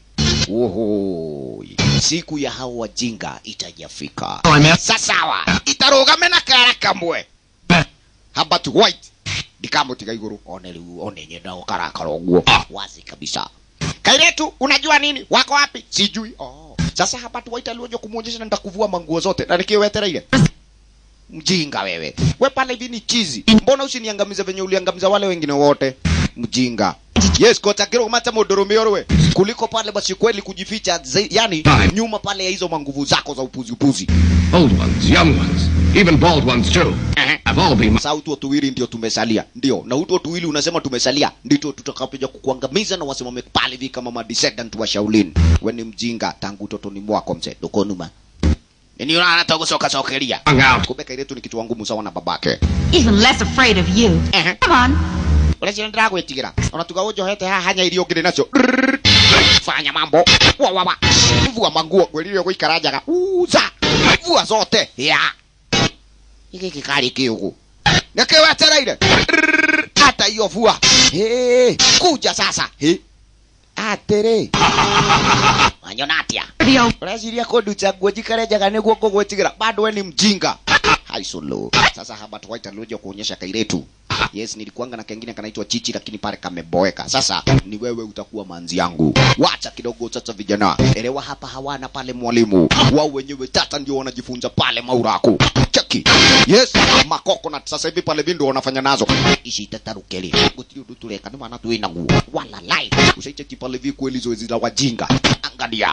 Oho, siku ya hao wajinga itajafika sasawa itarugame na kara kamwe haba tu white ndikamutiga iguru one riu one nyenda gukarakara uguo wazi kabisa kairetu unajua nini wako wapi sijui oh. sasa hapa tu white alioja kumuonyesha na nitakuvua manguo zote na nikiwetereire mjinga wewe we pale hivi ni chizi mbona usiniangamize venye uliangamiza wale wengine wote mjinga yes kotakiro mata mudurume orwe kuliko pale basi kweli kujificha zai- yani nyuma pale ya hizo manguvu zako za upuzi upuzi Old ones, young ones, even bald ones too, have all been sasa utu tuwili ndio tumesalia ndio na utu tuwili unasema tumesalia ndito tutakapoja kukuangamiza na wasimame pale hivi kama madescendant wa Shaolin we ni mjinga tangu utotoni mwako mzee dokonuma ni unaona togo soka sokeria kumbe kairetu ni kichwa ngumu sawa na babake Even less afraid of you. Come on. urecira ndiragwitigira ona tuga unjohete haha hanya iria ngiri nacio fanya mambo wa wa wa vua manguo kwelirio guikara njaga uza vua zote ya giki gikari kiugu nikiwetereire hata hiyo vua Hey, kuja sasa Hey. atiri wanyona atia ureciria kunduta nguo njikare njaga niguo ngũgwĩtigĩra bado we ni mjinga haisulu sasa haba twaita luja kuonyesha kairetu yes nilikuanga na kengine kanaitwa chichi lakini pale kameboeka sasa ni wewe utakuwa manzi yangu wacha kidogo sasa vijana elewa hapa hawana pale mwalimu wao wenyewe tata ndio wanajifunza pale mauraku cheki yes makoko na sasa hivi pale vindo wanafanya nazo ici itatarukeli gutiri undu tureka ni maana twina nguo wala lai usaicheki pale vi kweli zoezi la wajinga angalia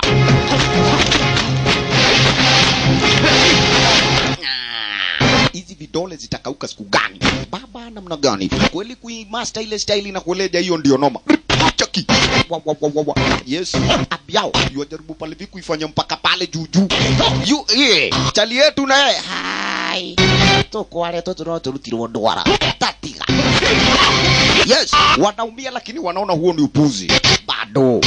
hizi vidole zitakauka siku gani baba namna gani kweli kuimaster ile style na kueleja hiyo ndio noma chaki wa, wa, wa, wa, wa. yes abiao yuajaribu pale vi kuifanya mpaka pale juu juu yu eh chali yetu na yeye hai tukware tu turoturutirwo ndwara tatiga yes wanaumia lakini wanaona huo ni upuzi bado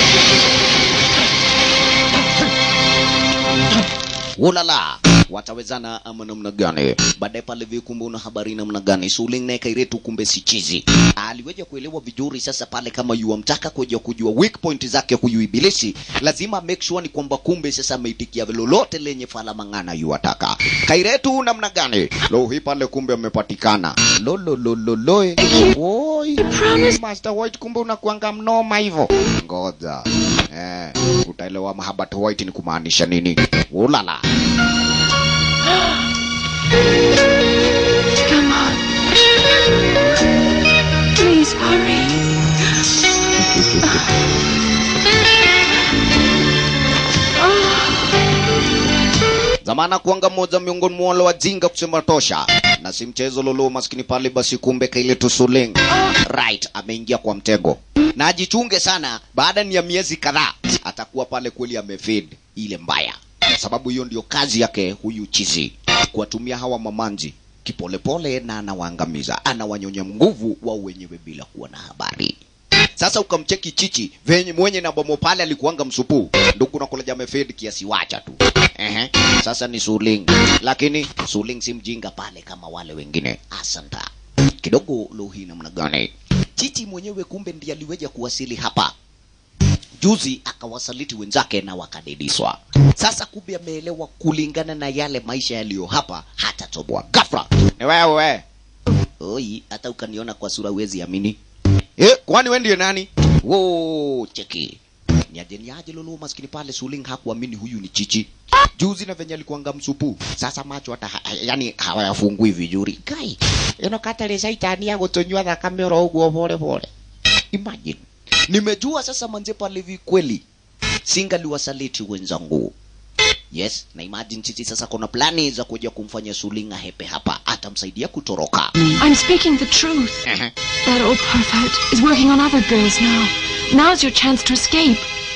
ulala watawezana ama namna gani baadaye pale vikumbe una habari namna gani suling naye kairetu kumbe si chizi aliweja kuelewa vizuri sasa pale kama yuamtaka kuja kujua weak point zake huyu ibilisi lazima make sure ni kwamba kumbe sasa ameitikia lolote lenye fala mang'ana yuataka kairetu namna gani lo hii pale kumbe amepatikana lololololoe oi master white kumbe unakuanga mnoma hivyo ngoja eh utaelewa mahabat white ni kumaanisha nini ulala Come on. Please hurry. zamana kuanga moja miongoni mwa wale wajinga kusema tosha na si mchezo lolo maskini pale basi kumbe kaile tusuling right ameingia kwa mtego na ajichunge sana baada ni ya miezi kadhaa atakuwa pale kweli amefed ile mbaya sababu hiyo ndio kazi yake huyu chizi kuwatumia hawa mamanzi kipolepole na anawaangamiza anawanyonya nguvu wao wenyewe bila kuwa na habari sasa ukamcheki chichi venye mwenye na bomo pale alikuanga msupu ndugu nakoleja amefed kiasi wacha tu Ehe. sasa ni suling lakini suling si mjinga pale kama wale wengine asanta kidogo lohi namna gani chichi mwenyewe kumbe ndiye aliweja kuwasili hapa juzi akawasaliti wenzake na wakadediswa sasa kumbe ameelewa kulingana na yale maisha yaliyo hapa hata toboa gafra ni wewe oi hata ukaniona kwa sura uwezi amini eh, kwani we ndiye nani wo cheki niaje niaje lolo maskini pale suling hakuamini huyu ni chichi juzi na venye alikuanga msupu sasa macho hata ha, yani hawayafungui vizuri kai ino katale saitani ya gutonywa thakame oro uguo pole pole imagine nimejua sasa manze pale hivi kweli singaliwasaliti wenzangu yes na imagine sisi sasa kuna plani za kuja kumfanya sulinga hepe hapa atamsaidia kutoroka I'm speaking the truth. That old pervert is working on other girls now. Now's your chance to escape.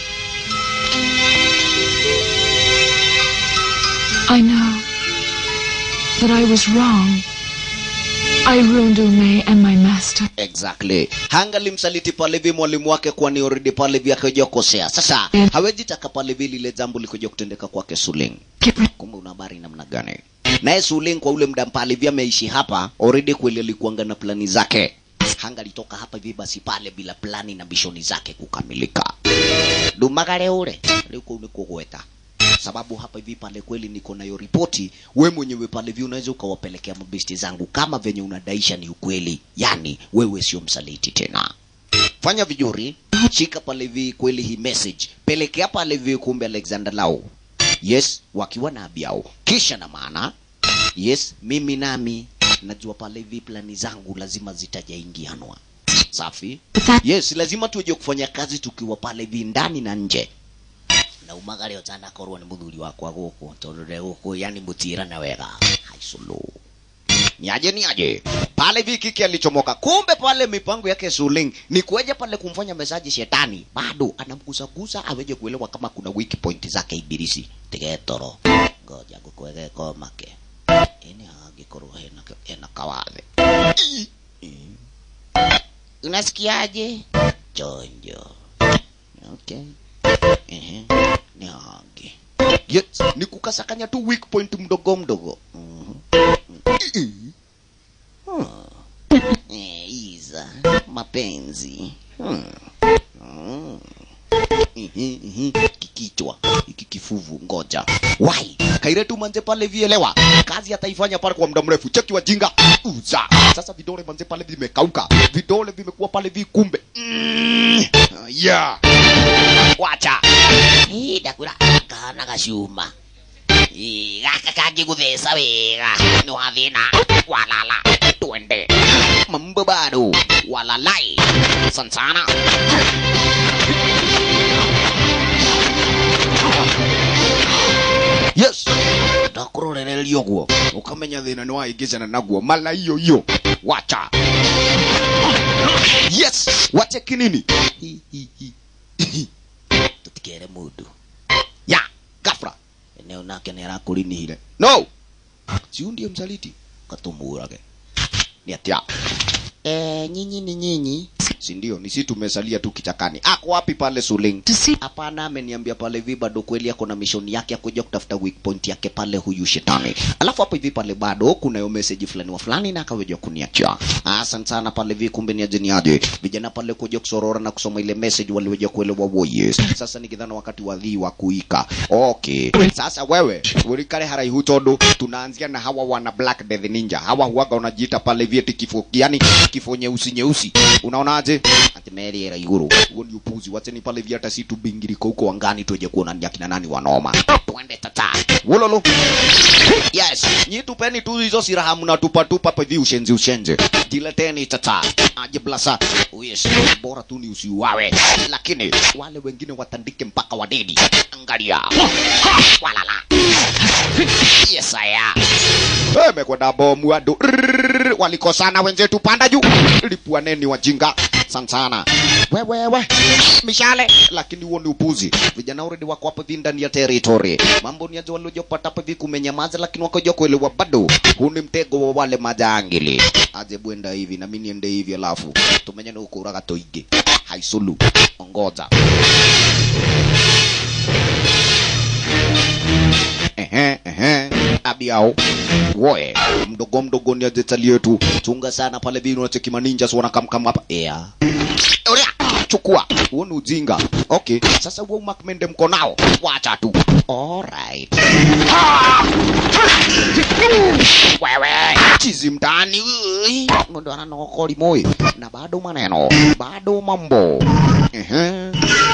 I know that I was wrong. I ruined Ume and my master. exactly hangalimsaliti pale hivi mwalimu wake kwani already pale hivi akaja kosea sasa hawezi taka pale hivi lile jambo likuja kutendeka kwake suling kumbe una habari namna gani naye suling kwa ule muda pale hivi ameishi hapa already kweli alikuanga na plani zake hangalitoka hapa hivi basi pale bila plani na bishoni zake kukamilika dumagare ule liko nikugweta sababu hapa hivi pale kweli niko nayo ripoti we mwenyewe pale hivi unaweza ukawapelekea mabesti zangu kama venye unadaisha ni ukweli yani wewe sio msaliti tena fanya vizuri shika pale hivi kweli hii message pelekea pale hivi kumbe alexander lau yes wakiwa na abiao kisha na maana yes mimi nami najua pale hivi plani zangu lazima zitajaingianwa safi yes lazima tuje kufanya kazi tukiwa pale hivi ndani na nje na umagare otana korwo ni muthuri wakwa guku tondu nde guku yani mutirana wega haiculu niaje niaje pale hivi kiki alichomoka kumbe pale mipango yake suling ni kueja pale kumfanya mesaji shetani bado anamgusagusa aweje kuelewa kama kuna weak point zake ibilisi tigetoro ngoja gukwege komake ini angikorwo hena hena kawathe I- i- unasikiaje chonjo okay Ehe, ni hangi yes, ni kukasakanya tu weak point mdogo mdogo Mhm. Hmm. Eh, iza mapenzi Hmm. Hmm. Ihi, ihi, kikichwa hiki kifuvu ngoja wai kaire tu manze pale vielewa kazi ataifanya pale kwa muda mrefu cheki wajinga uza sasa vidole manze pale vimekauka vidole vimekuwa pale vikumbe mm. yeah wacha Ii, ndakura kana gacuma Ii, gaka kangĩgũtheca wega nĩ wathĩna walala twende mambo bado walalai sansana yes ndakũrorereria ũguo ũkamenya thĩna nĩ waingĩcana naguo mala iyo iyo wacha yes wache kinini Hi, hi, hi. tutikere mundu ya gafra eneo nake nä arakårinihire no siu ndiye msaliti katumurage ni atia Eh, nyinyi ni nyinyi si ndio ni si tumesalia tu kichakani ako wapi pale suling hapana ameniambia pale hivi bado kweli ako na mishoni yake ya kuja kutafuta weak point yake pale huyu shetani alafu hapo hivi pale bado kuna yo message fulani wa fulani na akaweja kuniachia asante sana pale hivi kumbe ni aje ni aje vijana pale kuja kusorora na kusoma ile message waliweja kuelewa wo yes sasa nikidhana wakati wa dhii wa kuika okay sasa wewe ulikale haraihu tondu tunaanzia na hawa wana black death ninja hawa huaga unajiita pale hivi eti kifo yani kifo nyeusi nyeusi unaonaje ati meri era iguru huo ni upuzi wacheni pale hivi hata si tubingiriko huko angani tuje kuona ni akina nani wanoma twende tata wololo yes nyi tupeni tu hizo siraha mnatupa tupa hapa hivi ushenzi ushenzi jileteni tata aje blasa oh yes bora tu ni usiuawe lakini wale wengine watandike mpaka wadedi angalia walala yes aya mekwenda bomu andu Rrrr, walikosana wenzetu panda juu lipuaneni wajinga sansana wewewe mishale lakini huo ni upuzi vijana already wako hapa hivi ndani ya territory mambo ni aje waliojopata hapa hivi kumenyamaza lakini wakaja kuelewa bado huu ni mtego wa wale majangili aje bwenda hivi na mimi niende hivi alafu tumenye ni ukuraga toige haisulu ongoza ehe ehe abiao woe mdogo mdogo ni ajetali yetu chunga sana pale vile unacheki maninja sio wanakamkam hapa ea Oria, chukua huo ni ujinga okay sasa huo makmende mko nao wacha tu alright wewe chizi mtani ui, mundu ananokoli moi na bado maneno bado mambo ehe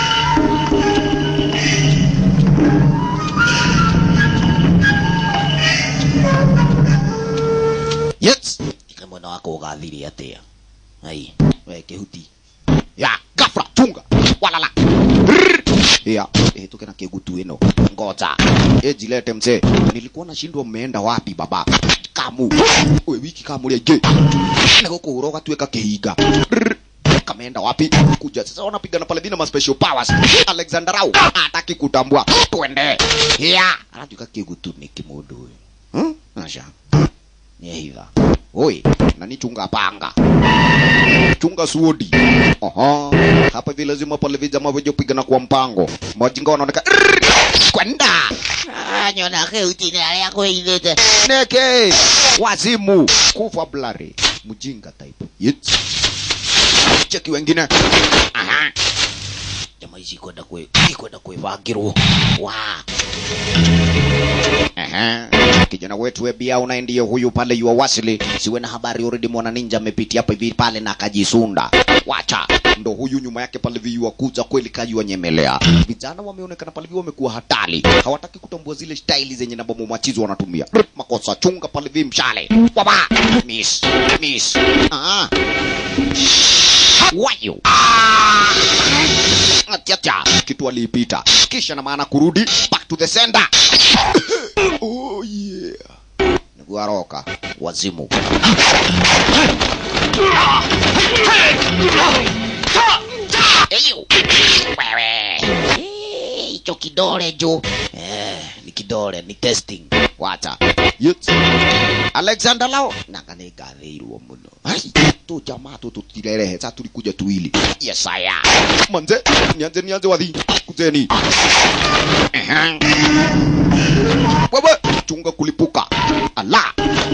yes ika mwena wako ugathire atia ai we kihuti ya gafra chunga walala ya eh, tuke na kigutu ino ngoja eh, jilete mzee nilikuwa nashindwa mmeenda wapi baba kamu we wiki kamu rĩngĩ na gũkũ ũrogatuĩka kĩhinga Rrrr. kameenda wapi kuja sasa wanapigana pale vina ma special powers Alexander Rau hataki kutambua twende ya anatuika kigutu ni kimundu huyu hmm? asha ni hiva oi nani chunga panga chunga suodi oho hapa hivi lazima pale vijama veje kupigana kwa mpango majinga wanaoneka Rrrr. kwenda Ah, nyona keuti na yako ilete neke wazimu kufa blari mjinga type Yet. cheki wengine aha jamaa hizi kwenda kwe kwenda kuivagirwo wa Aha. kijana wetu Ebia unaye ndiye huyu pale yua wasili siwe na habari already mwana ninja amepitia hapa hivi pale na akajisunda wacha ndo huyu nyuma yake pale hivi yua kuja kweli kajua nyemelea vijana wameonekana pale hivi wamekuwa hatari hawataki kutambua zile staili zenye na bomo machizo wanatumia Rr, makosa chunga pale hivi mshale waba miss miss ah wayo Atiatia, kitu aliipita kisha na maana kurudi back to the sender oh yeah niguaroka wazimu Eyo. wewe Eh, hicho kidole jo eh, ni kidole ni testing wacha Yet. alexander lao nakanĩngathĩirwo mũno Ai, tu jamaa tu tutirerehe sa tulikuja tuwili yesaya manze nianze nianze wathi kujeni Ehe. wewe chunga kulipuka ala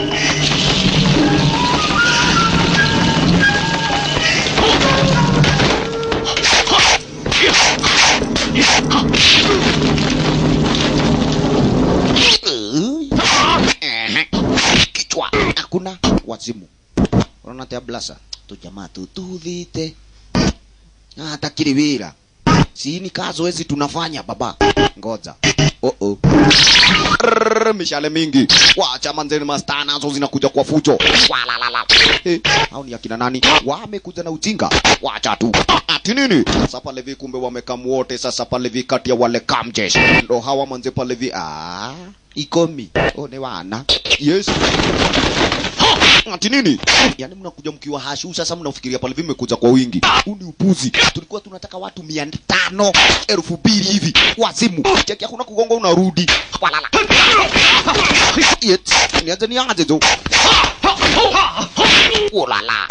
Ehe. kichwa hakuna wazimu unaona tia blasa tu jamaa tu tuthite hata kiri wira si ni kazoezi tunafanya baba ngoja oh -oh. Rrrr, mishale mingi wacha manzeni masta nazo zinakuja kwa fujo walalala eh, au ni akina nani wamekuja na ujinga wacha tu ati nini sasa pale vi kumbe wamekam wote sasa pale vi kati ya wale kamjesh ndo hawa manze pale vi ah ikomi oh ni wana yes ati nini yani mnakuja mkiwa hashu sasa mnafikiria pale hivi mmekuja kwa wingi huu ni upuzi tulikuwa tunataka watu mia tano elfu mbili hivi wazimu cheki hakuna kugonga unarudi walala Yet, nianze nianze tu ulala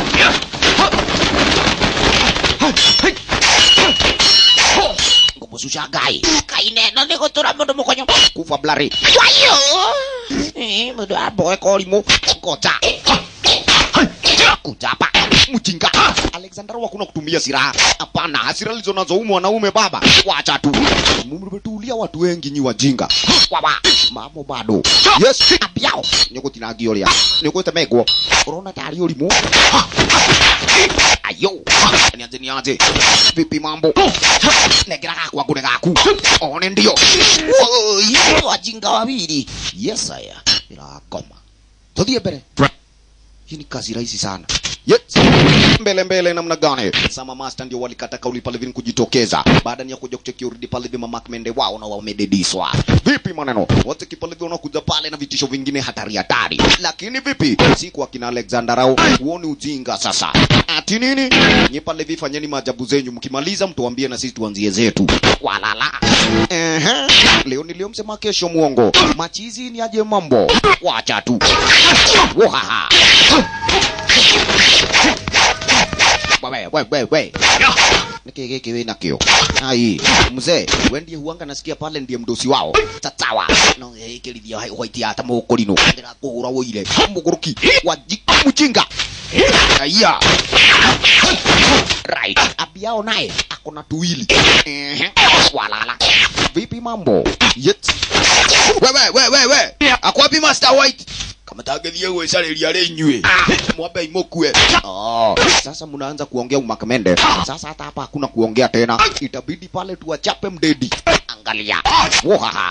ngumususha gai kai neno nä gå tå ra må ndå må konyo kufa blari wayo må ndå amboe korimo ngoja kujapa mjinga alexander wakuna kutumia silaha hapana hasira lizo nazo huyu mwanaume baba wacha tu mmetulia watu wengi nyi wajinga waba mamo bado yes abiao nigutinangio ria nigutemegwo urona tari urimu ayo nianze nianze vipi mambo negera gaku angune gaku one ndio Woi, wajinga wawili yes aya irakoma tuthie mbere hii ni kazi rahisi sana yes. mbele mbele namna gani sama master ndio walikata kauli pale vini kujitokeza baada ya kuja kucheki urudi pale vima makmende wao na wamedediswa vipi maneno wote kipale vile unakuja pale na vitisho vingine hatari hatari lakini vipi si kwa kina Alexander au uone ujinga sasa ati nini nye pale vifanyeni maajabu zenyu mkimaliza mtuambie na sisi tuanzie zetu walala ehe leo niliomsema kesho muongo machizi ni aje mambo wacha tu Wahaha. Wewe, wewe, wewe, wewe. Niki giki we nakio. Ai, mzee, wewe ndiye huanga nasikia pale ndiye mdosi wao. Tatawa. No hikirithia white hata mukurino. Ndira kuhura woire. Muguruki. Waji mjinga. Aya. Right. Abiao naye akona tuwili. Ehe. Walala. Vipi mambo? Yet. Wewe, wewe, wewe. Akwapi Master White? kama tangethie gwicariria ri inyue mwambe imukue oh, sasa mnaanza kuongea umakamende sasa hata hapa hakuna kuongea tena itabidi pale tuwachape mdedi angalia wohaha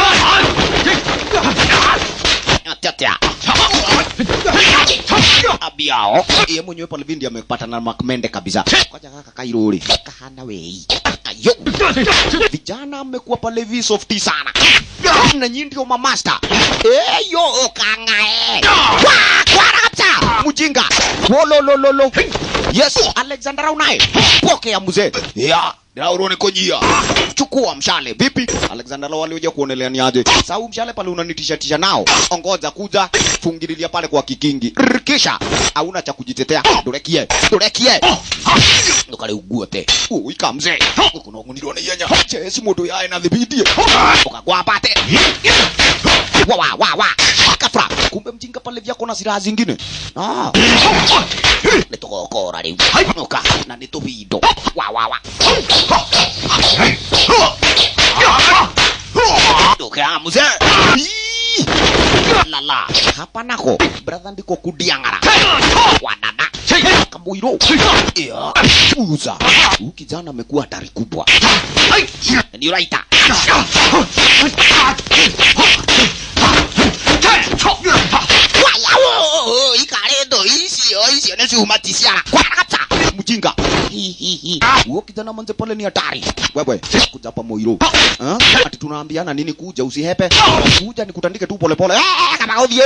Atata. abiao ye mwenyewe pale vindi amepatana na makmende kabisa kwaja kaka kairuri kahana wei kayo vijana amekuwa pale vi softi sana na nyinyi ndio mamasta eyo kangae kwa kwarapta mjinga wololololo yes alexander unaye pokea mzee ya Daurone kojia. Chukua mshale. Vipi? Alexander Law alioja kuonelea ni aje. Sau mshale pale unanitisha tisha nao. Ongoza kuja fungililia pale kwa kikingi. Rrr, Kisha hauna cha kujitetea. Dorekie. Dorekie. Ndokale uguote. Uika mzee. Kuna nguniro na yenya. Chesi moto yae na dhibiti. Ukagwa pate. Wa wa wa wa. Kafra. Kumbe mjinga pale vyako na silaha zingine. Ah. Nitokokora riu. Nuka na nituvindo. Wa wa wa. Nuka mzee. Ii. Lala. Hapa nako. Brother ndiko kudiangara. Wadada. Kabuiro. Ya. Uza. Huyu kijana amekuwa hatari kubwa. Ni raita. Waya, ikaredo icio icio nä ciuma ti ciara kwaragata mjinga huo kijana manze pale ni hatari wewe kuja pa moiro Ah, ati tunaambiana nini kuja usihepe kuja nikutandike tu polepole Eh, kama uthie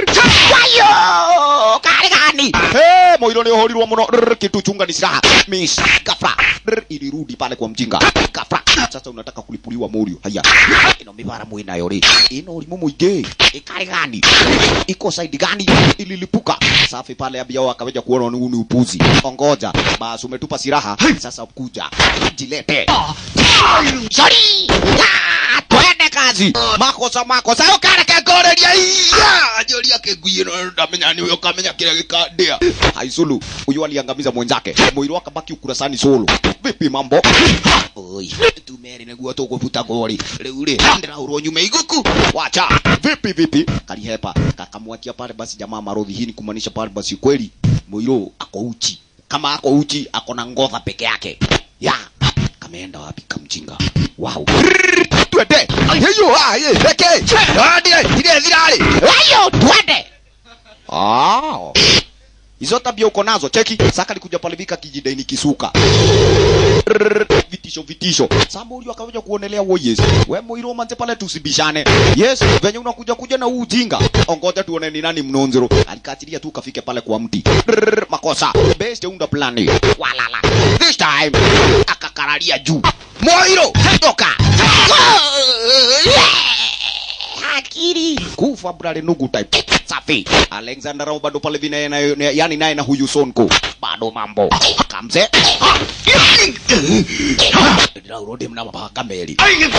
wayo kari gani Eh, moiro ni uhorirwo muno Rrr, kitu chunga ni silaha miss kafra Rrr, ilirudi pale kwa mjinga kafra sasa unataka kulipuliwa morio haya ino mibara mwinayo ri ino urimu muingi ikari gani iko side gani ililipuka safi pale abiao akaweja kuona ni ni upuzi ongoja basi umetupa silaha sasa kuja jilete sorry Ya, twende kazi makosa makosa ukareke ngoreria iya njoria kiguie no ndamenya ni uyo kamenya kile gikandia haisulu uyu aliangamiza mwenzake mwili akabaki ukurasani solo vipi mambo oi tumeri niguo tugubuta gori riu ri ndiraurwo nyume iguku wacha vipi vipi kalihepa kakamwakia pale basi jamaa marodhi hii ni kumaanisha pale basi kweli mwiro ako uchi kama ako uchi ako na ngodha peke yake ya kameenda wapi kamjinga wow twende hiyo ah ye peke twende ile zilale ayo twende ah hizo tabia uko nazo cheki saka likuja pale vika kijidaini kisuka Rrrr, vitisho vitisho sambo ulio akaweja kuonelea wo yes we moiro manze pale tusibishane yes venye unakuja kuja na huu ujinga ongoja tuone ni nani mnonzero alikatilia tu kafike pale kwa mti Rrrr, makosa best unda plani walala this time akakararia juu moiro toka akili kufa brale nugu type safi alexander Rao bado pale vina na, yani naye na huyu sonko bado mambo kamze ndaurode mna mapaka meri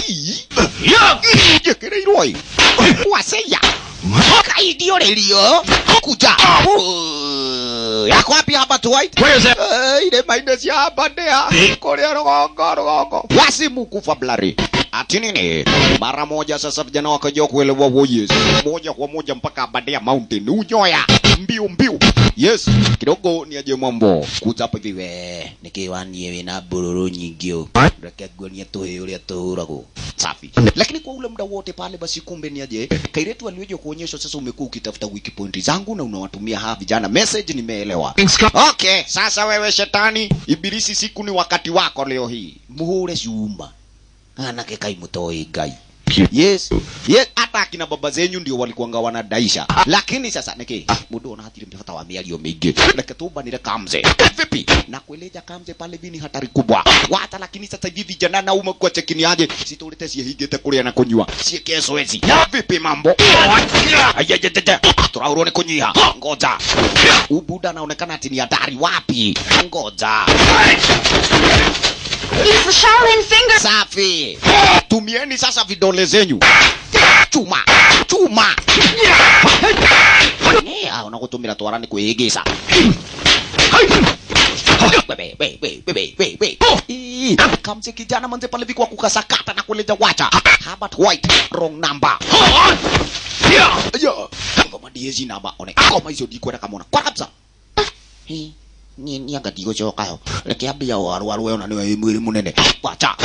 jekereiroi waseya kaidio relio kuja yako wapi hapa tu white Where is that? Eh, ile maine cia hapa ndea kuria rugongo rugongo wasimu kufa blari ati nini mara moja sasa vijana wakajua kuelewa wo yes moja kwa moja mpaka abadea mountain unyoya mbiu mbiu yes kidogo ni aje mambo kuza hapa hivi we nikiwanie wina bururu nyingi u reke nguonie tuhi uria tuhuragwo safi lakini kwa ule muda wote pale basi kumbe ni aje kairetu alioje kuonyeshwa sasa umekuwa ukitafuta wiki pointi zangu na unawatumia hawa vijana message nimeelewa okay sasa wewe shetani ibilisi siku ni wakati wako leo hii muhure ciuma anake kai mutoi ngai yes yes hata akina baba zenyu ndio walikuanga wanadaisha lakini sasa niki mundu ona hatire mtata wa miario mingi reke tumbanire kamze vipi na kueleja kamze pale vini hatari kubwa wata lakini sasa hivi vijana na ume kwa chekini aje sitorete ciehingite kuria na kunywa cieke zoezi vipi mambo ayajajaja turaurwo ni kunyiha ngoja ubuda anaonekana ati ni hatari wapi ngoja It's the Shaolin finger. safi tumieni sasa vidole zenyu chuma chuma Yeah, unagutumira twarani kwigisa Bebe, bebe, bebe, bebe, bebe. Ii, kamse kijana manze pale vikwa kukasakata na kuleja wacha Herbert White wrong number Yo, ngoma diezi namba one ngoma icio ndikwenda kamona kwa kabisa Hii, ni ni anga ndigocoka yo reke ambia warwaru ona niwe wĩ mwĩrĩ mũnene wacha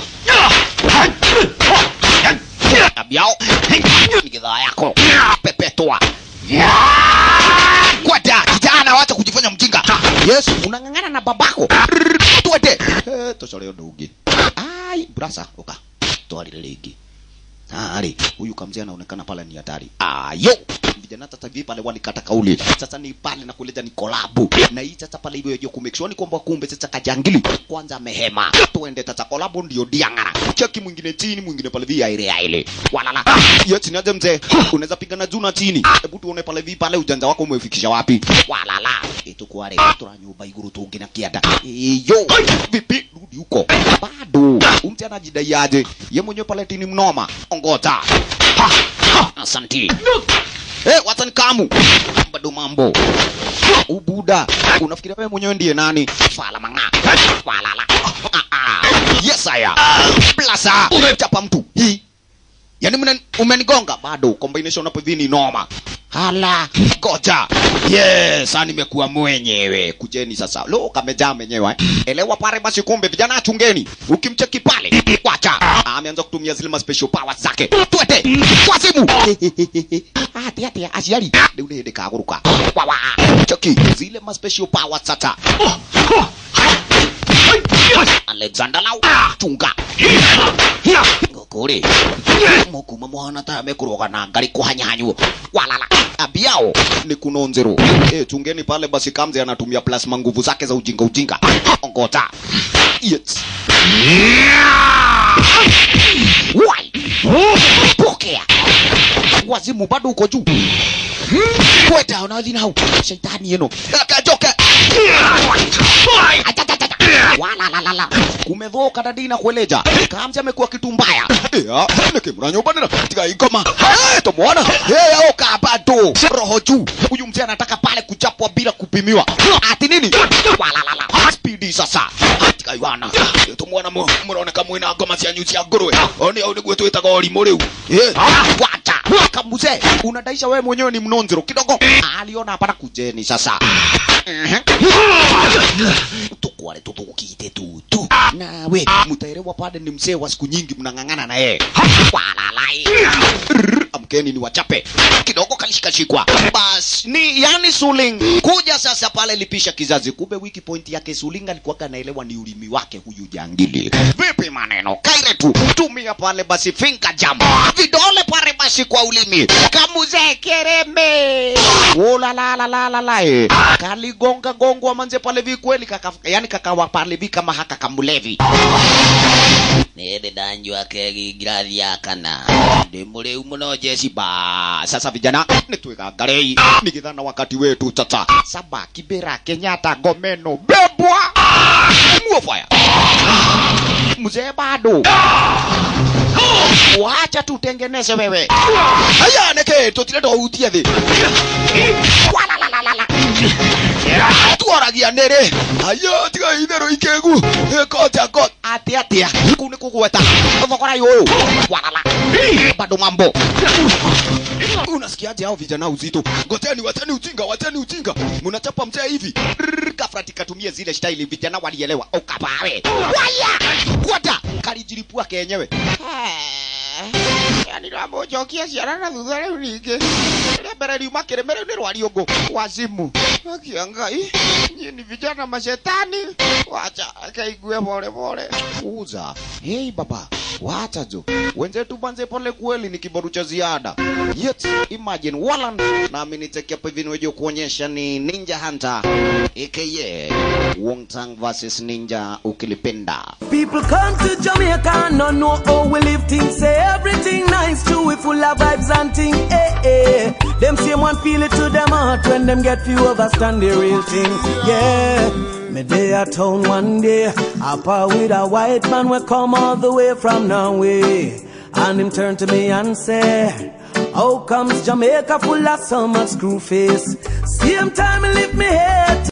ambiao ni gidhaa yako pepetwa kwenda kijana wacha fanya mjinga yes unang'ang'ana na babako twende Eh, tocoreo ndungi ai brasa uka twarire rĩngĩ Ari, huyu kamzee anaonekana pale ni hatari. Ayo, vijana sasa hivi pale walikata kauli. Sasa ni pale na kuleta ni kolabu. Na hii sasa pale hivyo ku make sure ni kwamba kumbe sasa kajangili kwanza amehema. Tuende sasa kolabu ndio diangara. Cheki mwingine chini, mwingine pale via ile ile. Walala. Yes, niaje mzee. Unaweza pigana juu na chini. Hebu tuone pale vi pale ujanja wako umefikisha wapi. Walala. Eto kware tura nyumba iguru tungi na kiada. Iyo. Vipi rudi huko. Bado. Umti anajidai aje? Ye mwenyewe pale tini mnoma. Ongoza. Ha, ha, Asanti. Eh, watani kamu. Bado mambo. Ubuda. Unafikiria wewe mwenyewe ndiye nani? Fala manga. Walala. Ah, ah. Yes, aya. Blasa. Chapa mtu. Hii. Yaani mna umenigonga bado combination hapo hivi ni noma. Hala, goja. Yes, sasa nimekuwa mwenyewe. Kujeni sasa. Lo, kamejaa mwenyewe. eh. Elewa pale basi kumbe vijana achungeni. Ukimcheki pale, wacha. Ameanza kutumia zile ma special powers zake. Twende. Kwa simu. Ati ati asiari. Ndio ile ndikaguruka. Wawa. Cheki zile ma special powers sasa. Alexander Lau. Chunga. Ngokore. Mukuma mwana ta amekuroga na ngari kuhanyanyu. Walala. Abiao ni kunonzero. Eh, chungeni pale basi Kamze anatumia plasma nguvu zake za ujinga ujinga. Ongota. Yes. Wai. Pokea. Wazimu bado uko juu. Kweta unazi nao. Shetani yeno. Akajoka. Wala la la la. Kumedhoka dadi na kueleja. Kamzi amekuwa kitu mbaya. Ya, nikimra nyumba nina katika ingoma. Eh, tumuona. Eh, oka bado. Roho juu. Huyu mzee anataka pale kuchapwa bila kupimiwa. Ati nini? Wala la la. Speedy sasa. Katika Yohana. Tumuona murone kama ina ngoma cia nyuci ya ngurwe. Oni au niguo twitaga orimu riu. Eh, wacha. Kamuze, unadaisha wewe mwenyewe ni mnonzero kidogo. Aliona hapana kujeni sasa. Mhm tukwale tutukukite tu tu nawe mutaelewa pale ni mzee wa siku nyingi mnang'ang'ana na yeye walalai Rrr, amkeni ni wachape kidogo kalishikashikwa bas ni yani suling kuja sasa pale lipisha kizazi kumbe wiki point yake suling alikuwa kanaelewa ni ulimi wake huyu jangili vipi maneno kaire tu tumia pale basi finger jam vidole pale basi kwa ulimi kamuze kereme ulalalalala kaligonga gongwa manze pale vi kweli kaka yani kakawa pale vi kama haka kamulevi nende danjwa kegi grathi ya kana ndi muriu muno jeci ba sasa vijana nitwigangarei nigithana wakati wetu tata saba kibera kenyatta ngomeno bebwa muofaya mzee bado wacha tutengeneze wewe haya neke tutire twautie thi Walalalala. twaragia nĩrĩ ayo tiga itherũ ikĩgu koja ko atia atia kuu nĩ kũgweta thogora yũyũ walala bado mambo unasikiaje hao vijana uzito ngoteni wateni ujinga wateni ujinga mnachapa mzee hivi Rrrr, kafrati katumie zile staili vijana walielewa ukapawe waya kwata kalijilipua kenyewe yani ndamũnjokia ciana na thutha rĩu ningĩ rĩa mbere riuma kĩrĩme rĩu nĩ rwariũngũ wazimu akia ngai nyie ni vijana mashetani wacha akaigue pole pole uza hei baba wacha jo wenzetu banze pole kweli ni kibaru cha ziada yet imagine Walland nami nitekia hivi niweje kuonyesha ni Ninja Hunter aka Wong Tang versus Ninja ukilipenda People come to Jamaica and not know how we live things. Say everything nice too, we full of vibes and thing. Eh, eh. Them same one feel it to them heart when them get few understand the real thing. Yeah. Me day at town one day, up with a white man we come all the way from Norway. And him turn to me and say, How comes Jamaica full of so much screw face? Same time he lift me head